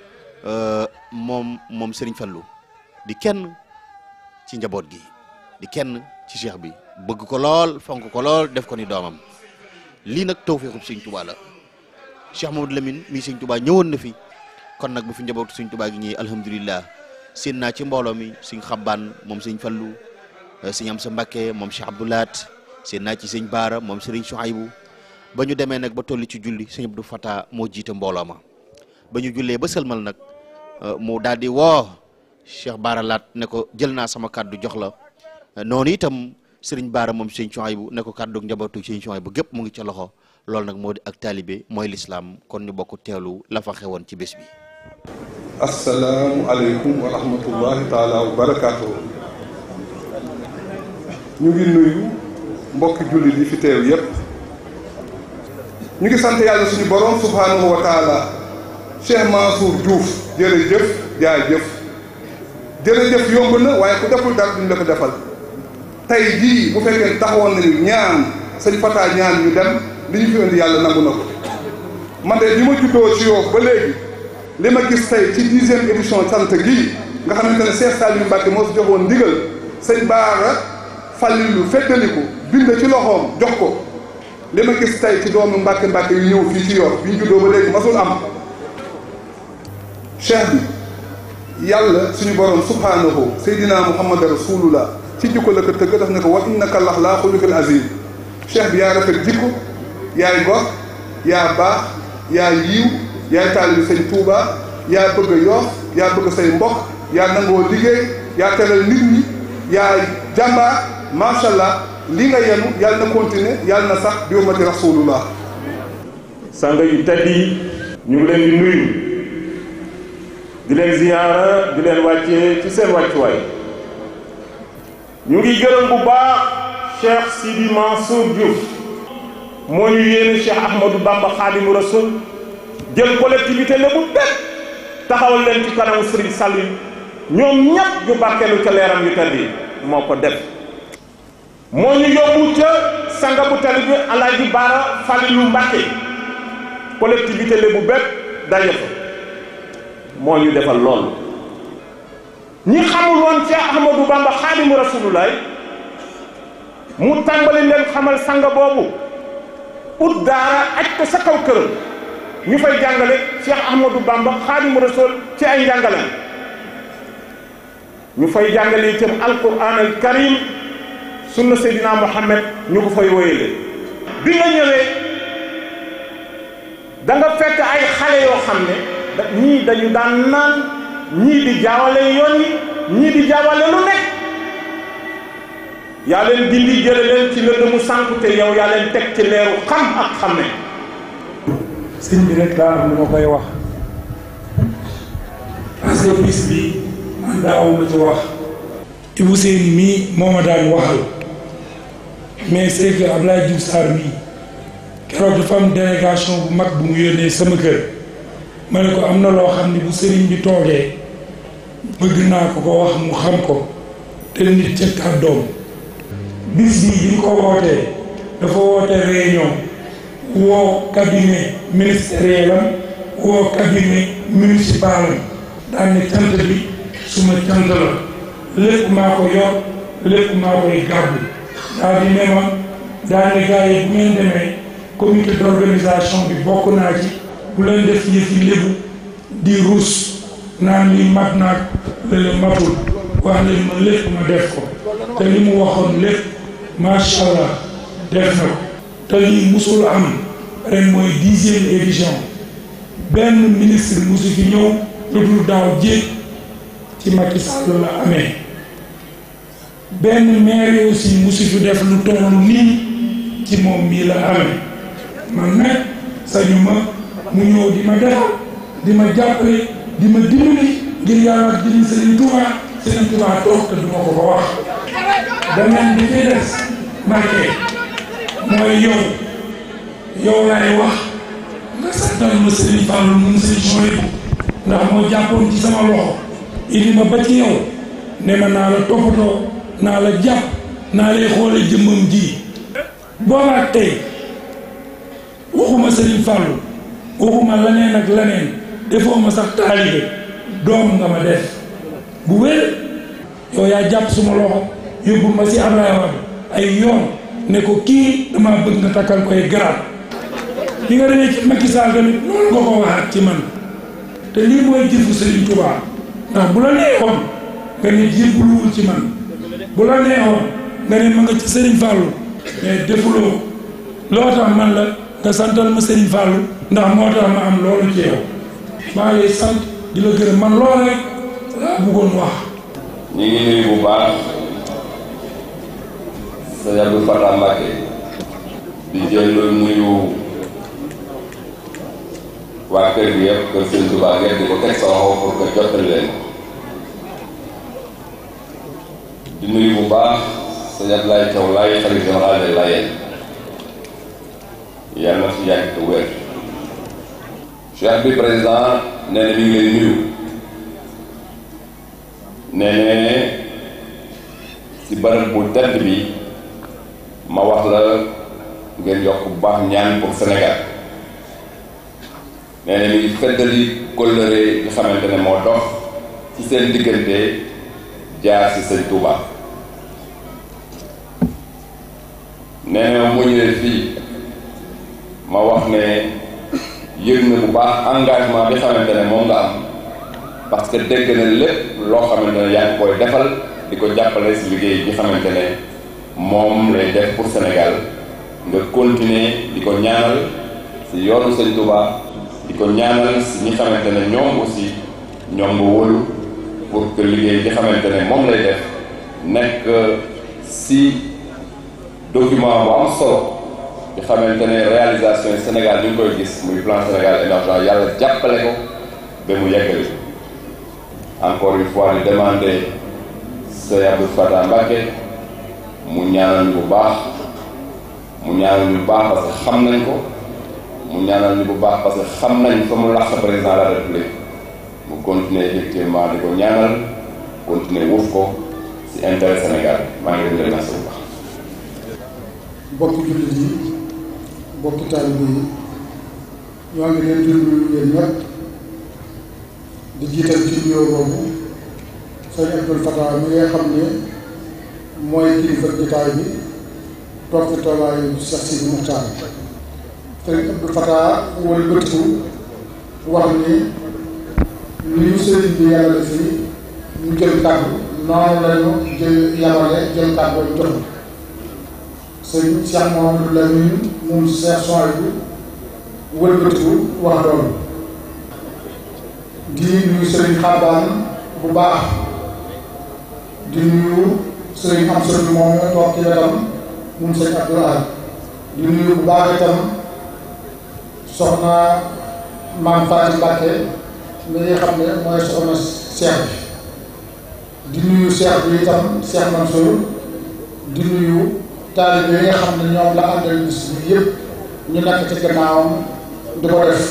moom moom Serigne Fallou di kenn ci njaboot gi di kenn ci cheikh bi bëgg ko lool fonk ko lool def ko ni doomam lii nag tawfeexu Serigne Touba la Cheikh Mamadou Lamine mii Serigne Touba ñëwoon na fi kon nag bu fi njabootu Serigne Touba gi ñëwee alhamdulilah seen naa ci mbooloo mi Serigne Xabbaan moom Serigne Fallou Serigne Amsa Mbacké moom Cheikh Abdoulaat seen naa ci Serigne Baara moom Serigne Souhaïbou ba ñu demee nag ba tolli ci julli Serigne Abdou Fata moo jiite mbooloo ma ba ñu jullee ba sëlmal nag mu daal di woo Cheikh Baara Laat ne ko jël naa sama kàddu jox la noonu itam Serigne Baara moom Serigne Souhaïbou ne ko kàddu njabootu Serigne Souhaïbou gépp mu ngi ca loxo loolu nag moo di ak taalibe mooy lislaam kon ñu bokk teelu la fa xewoon ci bés bi.
asalaamu aleykum wa rahmatullahi taala wa barakaatuhu ñu ngi nuyu mbokki jullit yi fi teew yépp ñu ngi sant yàlla suñu borom subhanahu wa taala Cheikh Mansour Diouf jërëjëf jaajëf jërëjëf yomb na waaye ku deful dara duñ la ko defal tey jii bu fekkee taxawoon nañu ñaan sëñ Fata ñaan ñu dem li ñu fi indi yàlla nangu na ko man de li ma juddoo ci Yoff ba léegi li ma gis tey ci dixième édition sant gii nga xamante ne Cheikh Saliou Mbacke moo fi joxoon ndigal sëñ Baara Fallilu feddaliku bind ci loxoom jox ko li ma gis tey ci doomu Mbacke Mbacke yu ñëw fii ci Yoff bi ñu juddoo ba léegi masul am cheikh bi yàlla suñu borom subhanahu seydina muhammad rasulullah ci jikko la ko tëgg daf ne ko wa innaka lax laa xuluqil azim cheikh bi yaa rafet jikko yaay gor yaa baax yaa yiiw yaay taalibi sëñ Touba yaa bëgg a Yoff yaa bëgg say mbokk yaa nangoo liggéey yaa teral nit ñi yaa jàmbaar macha allah li nga yenu yàlla na continuer yàlla na sax bi ummati rasulullah
sang yu tedd yi ñu ngi leen di nuyu di leen ziyaara di leen wàccee ci seen wàccuwaay ñu ngi gërëm bu baax Cheikh Sidi Mansour Diouf moo ñu yéene Cheikh Ahmadou Bamba Khadimu Rasul jël collectivité la bu bépp taxawal leen ci kanamu Serigne Saliou ñoom ñépp ñu barkeelu ca leeram yu tedd yi moo ko def moo ñu yóbbu ca sanga bu tali bi Alaaji Baara Falilu Mbàkke collectivité la bu bépp daje fa moo ñu defal loolu ñi xamul woon ci Ahmadou Bamba Xaadimu Rasulullah mu tàmbali leen xamal sanga boobu ut daara aj ko sa kaw këram ñu fay jàngale Cheikh Ahmadou Bamba Xaadimu Rasul ci ay njàngaleen ñu fay jàngale itam alquran al karim sunna Seydina Muhammad ñu ko fay woyale bi nga ñëwee da nga fekk ay xale yoo xam ne ñii dañu daan naan ñii di jaawale yoon yi ñii di jaawale lu nekk yaa leen dindi jële leen ci lëndëmu sànku te yow yaa leen teg ci leeru xam ak xamme
sëñ bi rek laa am lu ma koy wax parce que bis bi man daaw ma ci wax Ibou Seyni mii moo ma daan waxal mais c'est que Abdoulaye Diouf Sarr mii keroog dafa am délégation bu mag bu mu yónnee sama kër ma ne ko am na loo xam ne bu sëriñ bi toogee bëgg naa ko ko wax mu xam ko te nit ca kàddoom bis bii bi ñu ko wootee dafa woote réunion woo cabinet ministériel am woo cabinet municipal am daan ne cant bi suma cant la lépp maa ko yor lépp maa koy gàddu daal di ne ma daal ne gars yi bu ngeen demee comité d'organisation bi bokk naa ci bu leen def yëfi lébu di ruus naan li mat naag lële matul wax leen ma lépp ma def ko te li mu waxoon lépp macha allah def na ko te lii musul am ren mooy dixième édition benn ministre musu fi ñëw lu dul daaw jéeg ci Macky Sall la amee benn maire aussi musu fi def lu toll nii ci moom mii la amee man nag sañu ma mu ñëw di ma defal di ma jàppale di ma dimbali ngir yàlla ak jëriñ Serigne Touba Serigne Touba toog te du ma ko ko wax. beneen bi ci des Mbacke mooy yow yow laay wax nga santal ma Serigne Fallou mu Serigne Souhaïbou ndax moo jàppoon ci sama loxo indi ma ba ci yow ne ma naa la toppatoo naa la jàpp naa lay xoole jëmmam ji boobaat tey waxuma Serigne Fallou waxuma leneen ak leneen defoo ma sax taalibe doom nga ma def bu wér yow yaa jàpp suma loxo yóbbu ma si Ablaye Wade ay yoon ne ko kii dama bëgg nga takkal koy garaat li nga demee ci Macky Sall tamit loolu nga ko waxaat ci man te lii mooy jëfu Serigne Touba ndax bu la neexoon nga ne jébbaluwul ci man bu la neexoon nga ne ma nga ci Serigne Fallou mais defuloo loo tax man la nga santal ma Serigne Fallou ndax moo tax ma am loolu ci yow maa ngi lay sant di la gërëm man loolu rek laa bëggoon wax.
ñu ngi nuyu bu baax sëñ Abdou Fatah Mbacke di jël nuyu waa kër gi yëpp kër sëñ Touba ngeen di ko teg sa loxo pour que jottali leen di nuyu bu baax sëñ Abdoulaye Thiaw Laye xalifa général des Layènes yàlla na fi yàgg te wér cheikh bi président nee na mi ngi lay nuyu nee na ci bërëb bu tedd bi ma wax la ngeen yokk bu baax ñaan pour Sénégal nee na mi ngi feddali kóllëre yi xamante ne moo dox ci seen diggante jaar ci sëñ Touba nee na mu ñëwee fii ma wax ne yëg na bu baax engagement bi xamante ne moom nga am parce que dégg na lépp loo xamante ne yaa ngi koy defal di ko jàppale si liggéey bi xamante ne moom lay def pour Sénégal nga continuer di ko ñaanal si yoonu sëñ Touba di ko ñaanal si ñi xamante ne ñoom aussi ñoom nga wóolu pour que liggéey bi xamante ne moom lay def nekk si document bu am solo di xamante ne réalisation yi Sénégal ñu ngi koy gis muy plan Sénégal émergent yàlla jàppale ko ba mu yeggali encore une fois di demander Sey Abdou Fatah Mbacké mu ñaanal ñu bu baax mu ñaanal ñu bu baax parce que xam nañ ko mu ñaanal ñu bu baax parce que xam nañ fa mu lax sa président de la république mu continuer effectivement di ko ñaanal continuer wuuf ko ci intérêt Sénégal maa ngi leen di remercier bu baax.
bokki jullit yi bokki taalibe yi ñoo ngi leen di nuyu yéen ñëpp di jiital ci nuyoo boobu sëñ Abdou Fatah mi nga xam ne mooy kilifa jotaay bi toog fi toogaayu Cheikh Sidi Muxtaar sëñ Abdou Fatah wala bëtiku wax ni li ñu sëriñ bi yàlla fii ñu jël kàddu noonu lañu jël yamale jël kàddu jox sëñ Cheikh Mouhamadou Lamine moom Cheikh Soy bi wëlbatiku wax loolu di nuyu sëriñ xabaan bu baax di nuyu sëriñ am sëriñ moom nga toog ci wetam moom sëñ Abdoulaye di nuyu bu baax itam soxna maam Fatou Mbacke mi nga xam ne mooy soxna Cheikh bi di nuyu Cheikh bi itam Cheikh Mansour di nuyu taalibe yi nga xam ne ñoom la àndal bis bi yëpp ñu nekk ci gannaawam di ko def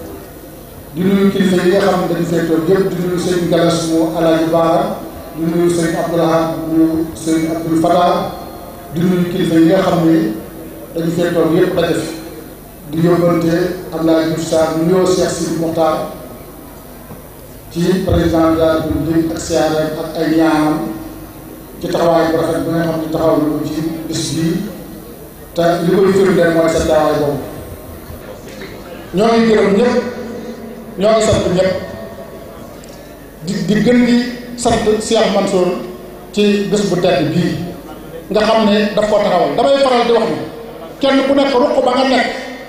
di nuyu kilifa yi nga xam ne dañu fee toog yëpp di nuyu sëñ Galas mu Alaaji Baara di nuyu sëñ Abdoulahad mu sëñ Abdoul Fatah di nuyu kilifa yi nga xam ne dañu fee toog yëpp daje fi di yóbbante Abdoulaye Diouf Sarr nuyoo Cheikh Sidi Mokhtar ci président de la République ak siyaare ak ay ñaanam ci taxawaay bu rafet bi nga xam ne taxaw na ko ci bis bii te li koy firndeel mooy sa taxawaay boobu ñoo ngi gërëm ñëpp ñoo ngi sant ñëpp di di gën di sant Cheikh Mansour ci bés bu tedd bii nga xam ne daf koo taxawal damay faral di wax ni kenn ku nekk ruq ba nga nekk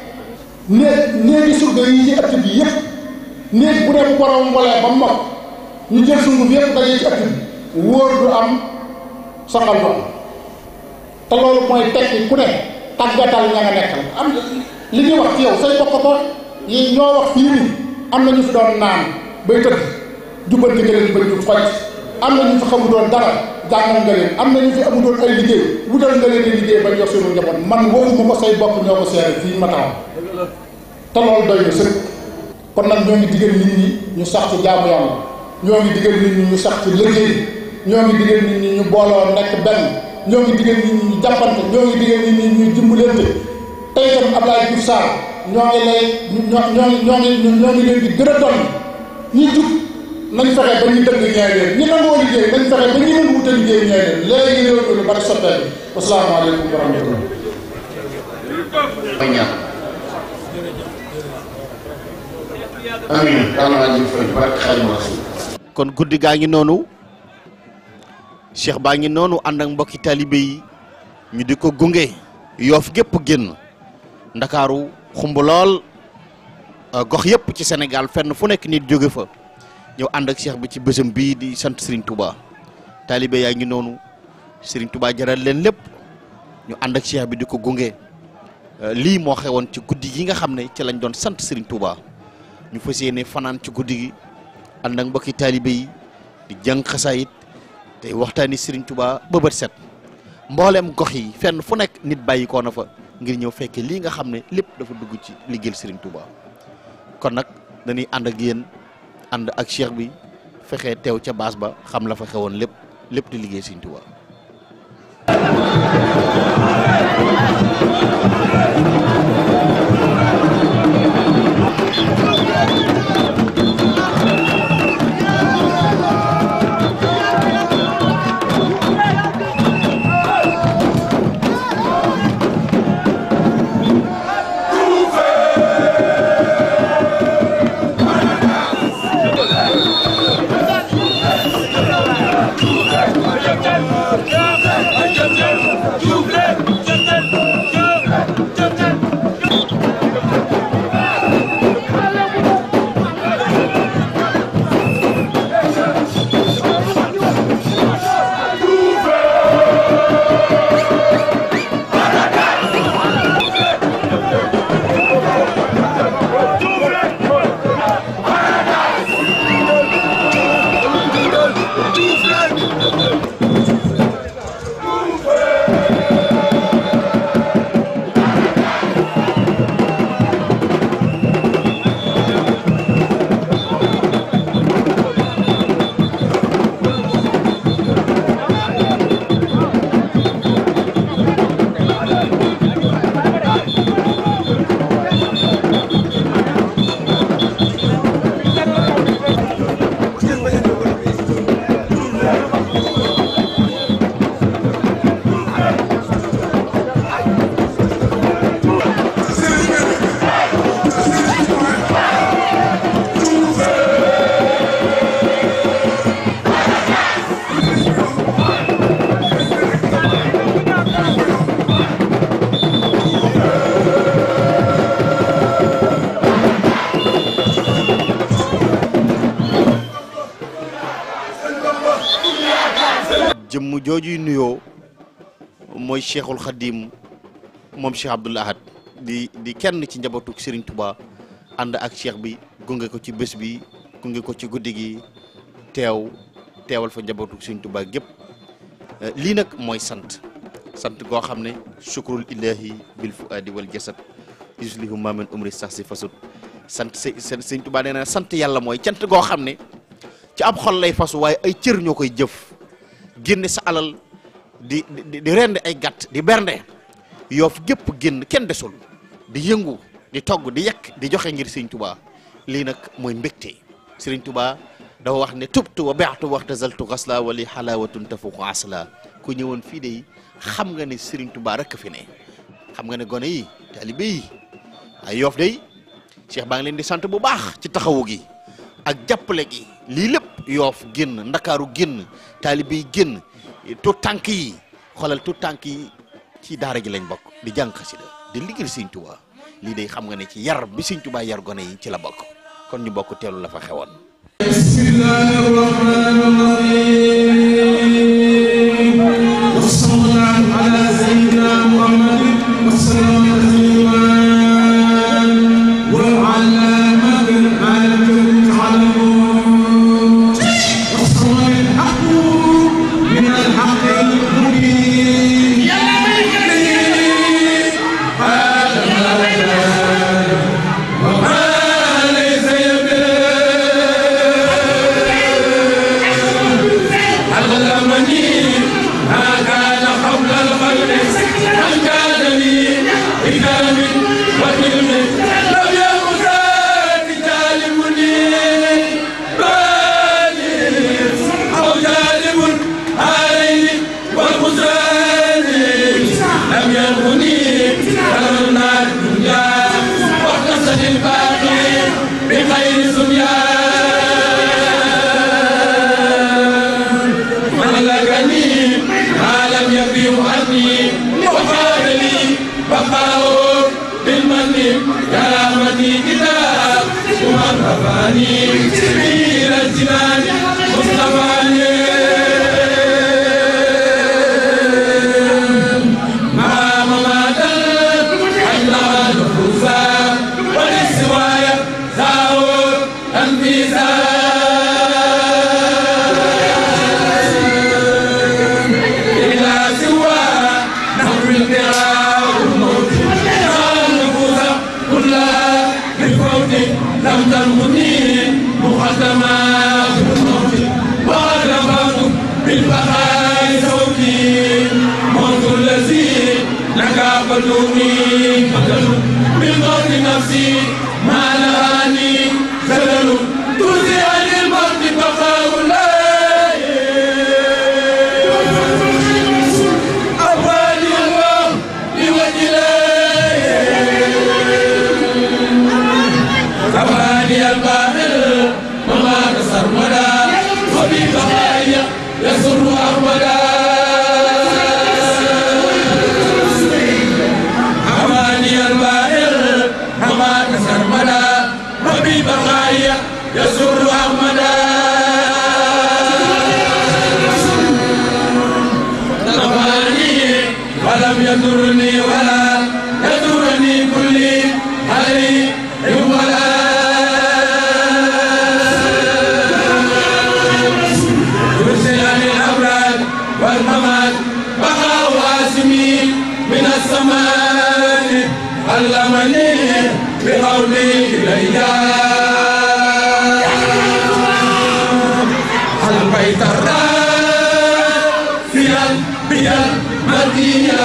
néeg néegi surga yi ci ëtt bi yëpp néeg bu ne bu borom mbolee ba mokk ñu jël sunguf yëpp dajee ci ëtt bi wóor du am soxal du am te loolu mooy tekki ku ne tàggatal ña nga nekkal am li ñuy wax ci yow say bokk ko yi ñoo wax fii ni am na ñu fi doon naan bay tëdd jubbanti nga leen ba ñu xoj am na ñu fi xamu doon dara jàngal nga leen am na ñu fi amu doon ay liggéey wutal nga leen di liggéey ba jox suñu njaboot man waxuma ko say bokk ñoo ko seere fii ma taxaw te loolu doy na sëkk kon nag ñoo ngi digal nit ñi ñu sax ci jaamu yàlla ñoo ngi digal nit ñi ñu sax ci liggéey ñoo ngi digal nit ñi ñu booloo nekk benn ñoo ngi digal nit ñi ñu jàppante ñoo ngi digal nit ñi ñu dimbalante tey itam Abdoulaye Diouf Sarr ñoo ngi lay ñoo ñoo ñoo ngi ñoo ngi leen di gën a doon ñi jub nañ fexe ba ñu dëgg ñaay leen ñi nangoo liggéey nañ fexe ba ñu nangu wute liggéey ñaay leen léegi réew mi lu bari soppeeku wasalaamaaleykum wa rahmatullah
amiin kon guddi gaa ngi noonu cheikh baa ngi noonu ànd ak mbokki taalibe yi ñu di ko gunge yoof gépp génn ndakaaru xumb lool gox yëpp ci Sénégal fenn fu nekk nit jóge fa ñëw ànd ak cheikh bi ci bésam bii di sant Serigne Touba taalibe yaa ngi noonu Serigne Touba jaral leen lépp ñu ànd ak cheikh bi di ko gunge lii moo xewoon ci guddi gi nga xam ne ci lañ doon sant Serigne Touba ñu fas yéene fanaan ci guddi gi ànd ak mbokki taalibe yi di jàng xasaayit tey waxtaani Serigne Touba ba bët set mbooleem gox yi fenn fu nekk nit bàyyi koo na fa ngir ñëw fekke lii nga xam ne lépp dafa dugg ci liggéeyal Serigne Touba kon nag dañuy ànd ak yéen ànd ak cheikh bi fexe teew ca baas ba xam la fa xewoon lépp lépp di liggéey Serigne Touba. jëmm joojuy nuyoo mooy cheikhul xadim moom cheikh Abdoul Ahad di di kenn ci njabootu Serigne Touba ànd ak cheikh bi gunge ko ci bés bi gunge ko ci guddi gi teew teewal fa njabootu Serigne Touba gépp lii nag mooy sant sant goo xam ne sukrul ilahi bil fuadi wal jasad yuslihu ma min umri sax si fasut sant s Serigne Touba nee na sant yàlla mooy cant goo xam ne ci ab xol lay fasu waaye ay cër ñoo koy jëf génne sa alal di di di rende ay gàtt di bernde yoof gépp génn kenn desul di yëngu di togg di yekk di joxe ngir Serigne Touba lii nag mooy mbégte Serigne Touba dafa wax ne tubtu wa beextu waxtazaltu xasla wali xalawatun tafuqu asla ku ñëwoon fii de xam nga ne Serigne Touba rek fi ne xam nga ne gone yi taalibe yi ay yoof day Cheikh baa ngi leen di sant bu baax ci taxawu gi ak jàppale gi lii lépp yoof génn ndakaaru génn taalibe yi génn tout tànk yi xoolal tout tànk yi ci daara ji lañ bokk di jàng xasida di liggéey Sëñ Tuubaa lii day xam nga ne ci yar bi Sëñ Tuubaa yar gone yi ci la bokk kon ñu bokk teelu la fa xewoon
bismillahi rahmani rahim wa sallallahu ala sayyidina muhammadin wa sallam tasliman wa ala man al-karim ta'lamun wa sallallahu al-haqq min al-haqq al-mubin ya علمني ما كان قبل الخلق من كان لي بكرم وكلم لم يكن ذات جالبني بالي او جالب عليه والخسران لم يغني كرمنا الدنيا واقتصد الباقي بخير سنيان ملكني ما لم يبيه عني وقال لي بقاء بالمن كرامتي كتاب ومن رفعني إلى الجنان مصطفاني ما مماتا حلها نفوسا وللسوايا زاور أنفيسا إلى سوى لم تنقني مقدمات الموت وقد رفعت بالبقاء صوتي موت الذي لك بدوني بدل من موت نفسي ما نهاني زلل ترزي عن الموت بقاء الله أفاني الله لوجه أفاني الباطل وما تسرمدا وببقائي يسر أحمدا أفاني الباطل وما تسرمدا وببقائي يسر أحمدا نفعني ولم يضرني ولا يضرني كلي علي ولا يرسل عن الأبراد والممات بقاء واسمي من السماء علمني بقولي إلي البيت الرافيا بيا المدينة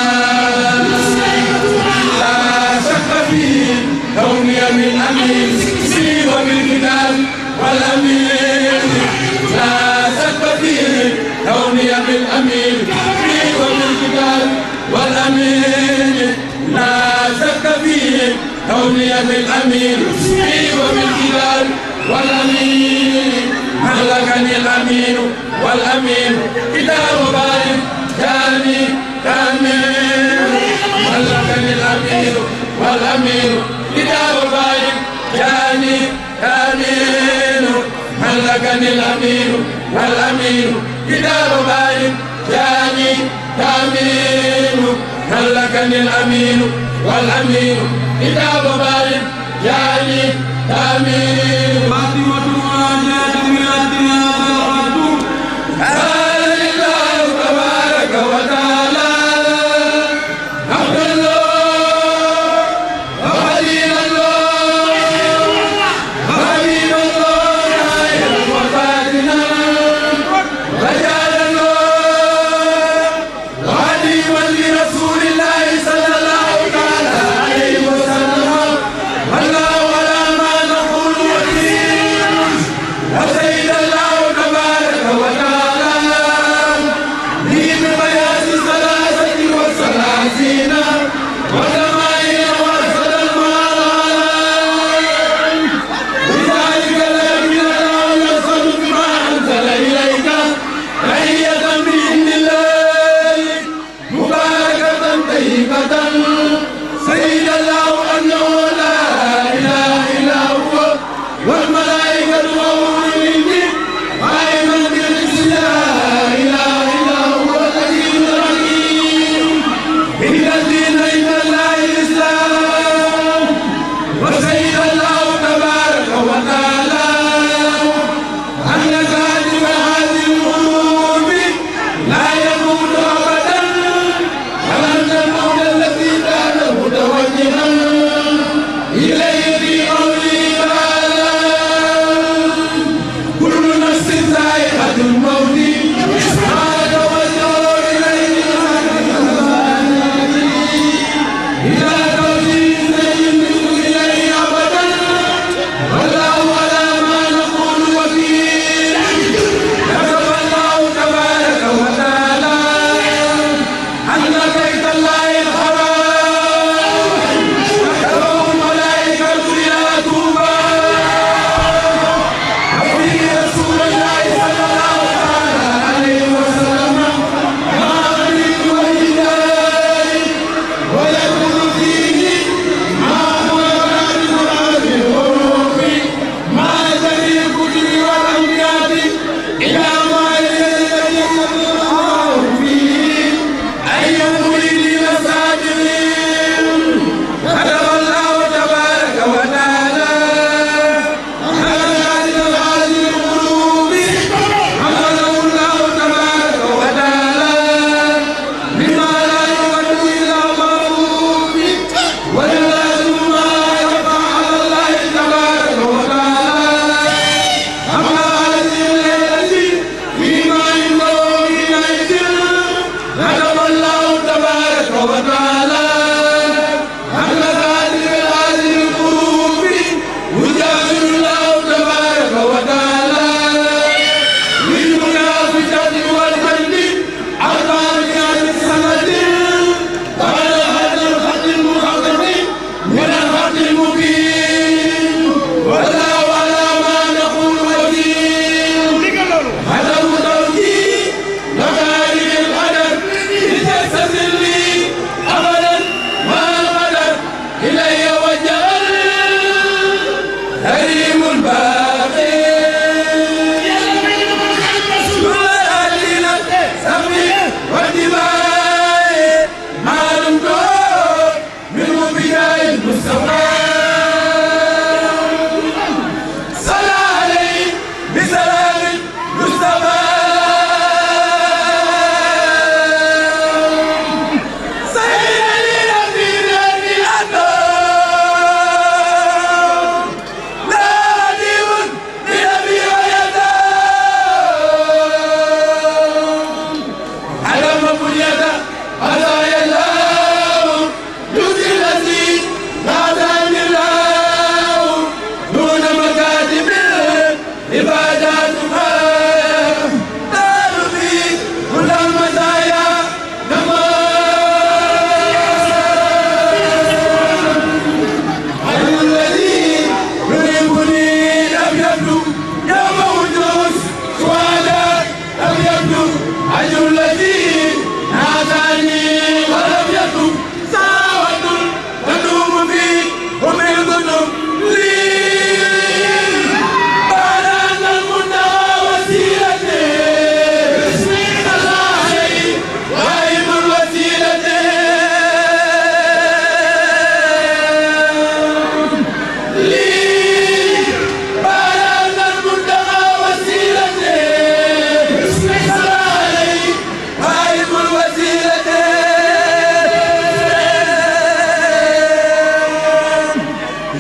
لا شك في كوني من أمين في وبالكتاب والأمين لا شك في كوني من أمين في وبالكتاب والأمين لا شك في كوني من أمين في وبالكتاب والأمين ملكني الأمين والأمين كتاب بارك جاني كامل ملكني الأمين والأمين كتاب بارك جاني كامل ملكني الأمين والأمين كتاب بارك جاني كامل ملكني الأمين والأمين كتاب بارك جاني كامل فاطمة قال لله تبارك وتعالى عبد الله وخليل الله حبيب الله خير وفاتنا رجال الله وعليما لرسول الله صلى الله تعالى عليه وسلم والله على ما نقول وكيل وسيد الله تبارك وتعالى لي ببيان ثلاثة وثلاثين وثمانين وأرسل المال لذلك الذي لا يصل بما أنزل إليك تحية بإذن الله مباركة طيبة سيد الله أنه لا إله إلا هو والملائكة وأولو العلم قائما بالقسط لا إله إلا هو العزيز الحكيم إن الدين عند الله الإسلام وسيد الله تبارك وتعالى أن كاتب هذه القلوب لا يموت أبدا ولن تموت التي كان متوجها إليه في قوله تعالى كل نفس ذائقة الموت ما توجه إليه إلى توجيه يملك إليه أبدا والله على ما نقول وكيل كتب الله تبارك وتعالى أن بيت الله الحرام كتبه الملائكة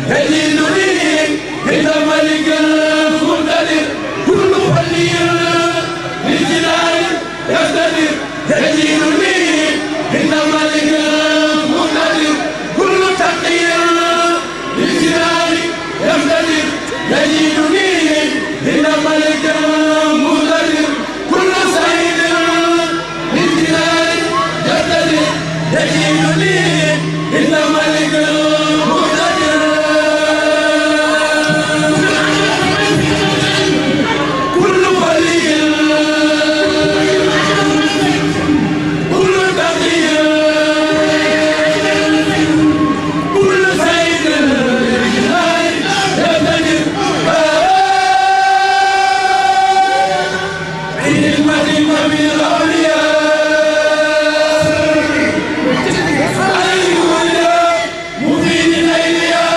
يزيد لي عند ملك المقتدر كل ولي للجلال يقتدر يزيد لي عند ملك المقتدر كل تقي للجلال يقتدر يزيد لي عند ملك المقتدر كل سعيد للجلال يقتدر يزيد لي عند ملك المقتدر كل ولي كل تقي كل سيد يقتدر بنعمة من الأولياء عليكم اليوم مفيد الأيام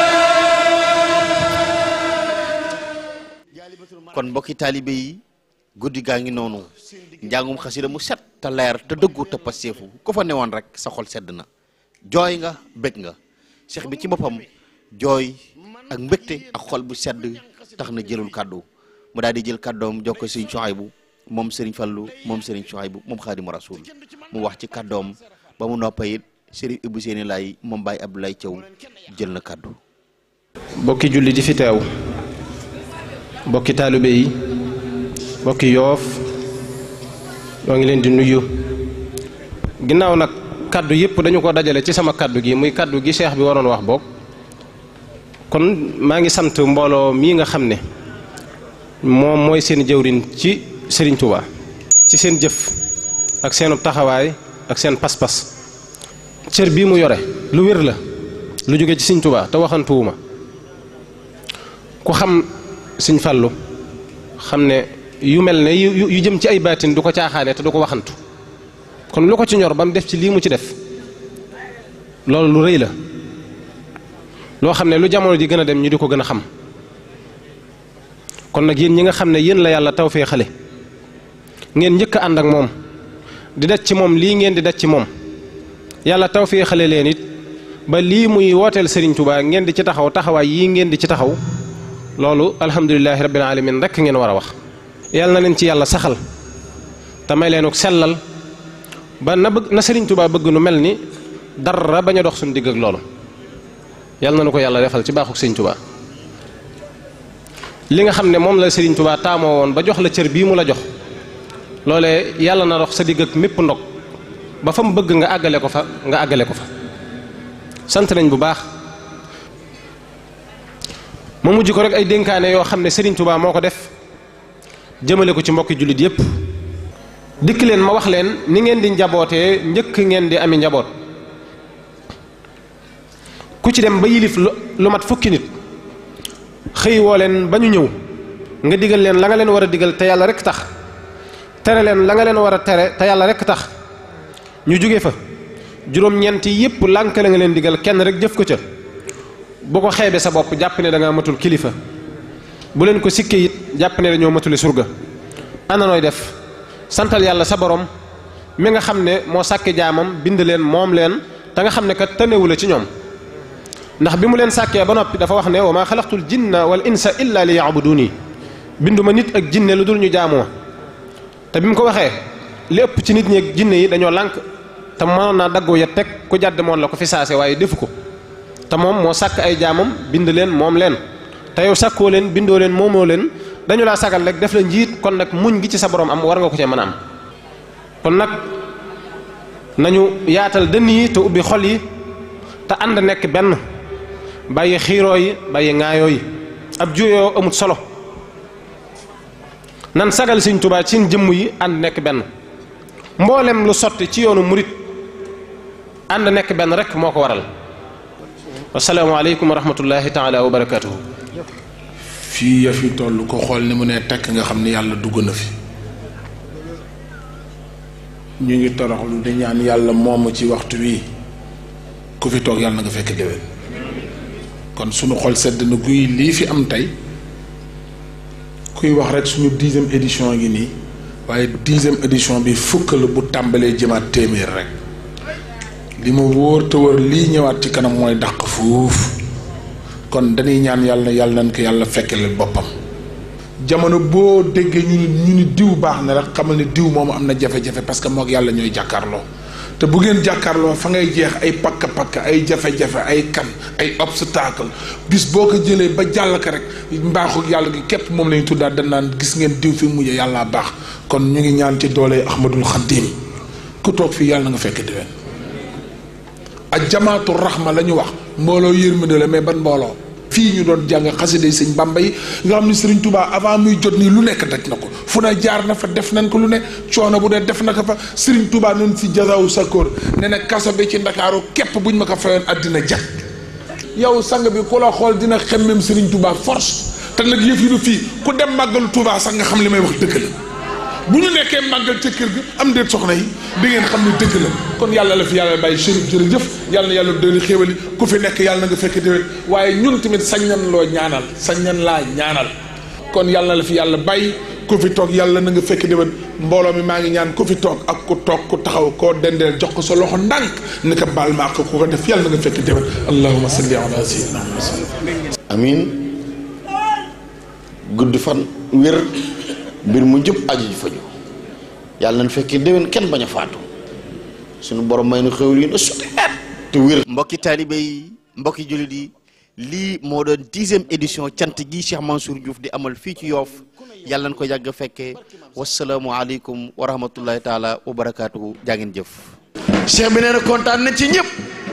kon mbokki taalibe yi guddi gaa ngi noonu njàngum xasida mu set te leer te dëggu te passeefu ku fa newoon rek sa xol sedd na jooy nga bëgg nga cheikh bi ci boppam jooy ak mbégte ak xol bu sedd tax na jëlul kàddu mu daal di jël kàddoom jox ko sëriñ Suhaybu moom sëriñ Fallu moom sëriñ Suhaybu moom xaadimu rasul mu wax ci kàddoom ba mu noppa it sëriñ Ibou Séni Laay moom Baye Abdoulaye Thiaw jël na kàddu
bokki julli di fi teew bokki taalibe yi bokki yoof ñoo ngi leen di nuyu ginnaaw nag kaddu yëpp dañu ko dajale ci sama kaddu gi muy kaddu gi cheikh bi waroon wax boog kon maa ngi sant mbooloo mii nga xam ne moom mooy seen jëwrin ci Serigne Touba ci seen jëf ak seenu taxawaay ak seen pas-pas cër bii mu yore lu wér la lu jóge ci Serigne Touba te waxantuwuma ku xam Serigne Fallou xam ne yu mel ne yu yu jëm ci ay baatin du ko caaxaane te du ko waxantu kon lu ko ci ñor ba mu def ci lii mu ci def loolu lu rëy la loo xam ne lu jamono ji gën a dem ñu di ko gën a xam kon nag yéen ñi nga xam ne yéen la yàlla taw fee xale ngeen njëkk a ànd ak moom di daj ci moom lii ngeen di daj ci moom yàlla taw fee xale leen it ba lii muy wooteel Serigne Touba ngeen di ci taxaw taxawaay yii ngeen di ci taxaw loolu alhamdulilahi rabbil alamin rekk ngeen war a wax yàlla na leen ci yàlla saxal te may leen sellal ba na bëgg na Serigne Touba bëgg nu mel ni dara bañ a dox suñu digg ak loolu yàlla na nu ko yàlla defal ci baaxuk Serigne Touba li nga xam ne moom la Serigne Touba taamoo woon ba jox la cër bii mu la jox loolee yàlla na dox sa digg ak mépp ndog ba fa mu bëgg nga àggale ko fa nga àggale ko fa sant nañ bu baax ma mujj ko rek ay dénkaane yoo xam ne Serigne Touba moo ko def jëmale ko ci mbokki jullit yépp dikk leen ma wax leen ni ngeen di njabootee njëkk ngeen di ami njaboot ku ci dem ba yilif lu mat fukki nit xëy woo leen ba ñu ñëw nga digal leen la nga leen war a digal te yàlla rek tax tere leen la nga leen war a tere te yàlla rek tax ñu jóge fa juróom-ñeent yépp lànk la nga leen digal kenn rek jëf ko ca bu ko xeebe sa bopp jàpp ne da nga matul kilifa bu leen ko sikkee it jàpp ne dañoo matuli surga ana nooy def santal yàlla sa borom mi nga xam ne moo sàkke jaamam bind leen moom leen te nga xam ne kat tënewu la ci ñoom ndax bi mu leen sàkkee ba noppi dafa wax ne wa maa xalaqtul jinna wal insa illa li yaabuduni binduma nit ak jinne lu dul ñu jaamu ma te bi mu ko waxee li ëpp ci nit ñi ak jinne yi dañoo lànk te mënoon naa daggoo ya teg ku jàdd moon la ko fi saase waaye defu ko te moom moo sàkk ay jaamam bind leen moom leen te yow sàkkoo leen bindoo leen moomoo leen dañu laa sagal rek def la njiit kon nag muñ gi ci sa borom am war nga ko cee mën a am kon nag nañu yaatal dënn yi te ubbi xol yi te ànd nekk benn bàyyi xiiroo yi bàyyi ŋaayoo yi ab juyoo amut solo nan sagal Sëñ Tuubaa ci jëmm yi ànd nekk benn mboolem lu sotti ci yoonu murit ànd nekk benn rek moo ko waral asalaamaaleykum wa rahmatullahi taala wa barakaatuhu
fii ya fi toll ko xool ni mu ne tekk nga xam ni yàlla dugg na fi ñu ngi toroxlu di ñaan yàlla moomu ci waxtu wi ku fi toog yàlla na nga fekk déwén kon sunu xol sedd na guy lii fi am tey kuy wax rek suñu dixième édition ngi nii waaye dixième édition bi fukk la bu tàmbalee jëmaat téeméer rek li ma wóor te wër lii ñëwaat ci kanam mooy dàq fuuf kon dañuy ñaan yàlla yàlla nañ ko yàlla fekkele boppam jamono boo déggee ñu ni ñu ni diw baax na rek xamal ni diw moomu am na jafe-jafe parce que moog yàlla ñooy jàkkaarloo te bu ngeen jàkkaarloo fa ngay jeex ay pakk-pakk ay jafe-jafe ay kan ay obstacle bis boo ko jëlee ba jàll ko rek mbaaxu yàlla gi képp moom la ñu tuddaat dañ naan gis ngeen diw fi mujjee yàllaa baax kon ñu ngi ñaan ci doole Ahmadul Xaddim ku toog fii yàlla na nga fekk déwén ak jamaatu raxma la ñu wax mbooloo yërmande la mais ban mbooloo fii ñu doon jàng xasida sëñ Bamba yi nga xam ne Sëriñ Tuubaa avant muy jot nii lu nekk daj na ko fu ne jaar na fa def nañ ko lu ne coono bu ne def na ko fa Sëriñ Tuubaa noonu si jasawu sakkoor ne na kaso bi ci ndakaaru képp buñ ma ko fayoon àddina jag yow sang bi ku la xool dina xemmem Sëriñ Tuubaa force te nag yëf yi du fii ku dem màggalu Tuubaa sax nga xam li may wax dëgg la bu ñu nekkee màggal ca kër gi am déet soxna yi di ngeen xam ne dëgg la kon yàlla la fi yàlla bàyyi chérif jërëjëf yàlla na yàlla dooli xéewali ku fi nekk yàlla na nga fekk déwén waaye ñun tamit sañ nan loo ñaanal sañ nan laa ñaanal kon yàlla na la fi yàlla bàyyi ku fi toog yàlla na nga fekk déwén mbooloo mi maa ngi ñaan ku fi toog ak ku toog ku taxaw koo dendeel jox ko sa loxo ndànk ni ko baal maa ko ku ko def yàlla na nga fekk déwén allahumma salli ala sayyidina muhammad
amin gudd fan wér mbir mu jub aju ji faju yàlla nañ fekkee déwén kenn bañ a faatu suñu borom may nu xewal yi na suteet te wér mbokki taalibe yi mbokki jullit yi lii moo doon dixième édition cant gi Cheikh Mansour Diouf di amal fii ci Yoof yàlla nañ ko yàgg fekkee wasalaamu aleykum wa rahmatullahi taala wa barakaatuhu jaa ngeen jëf
cheikh bi nee na kontaan na ci ñëpp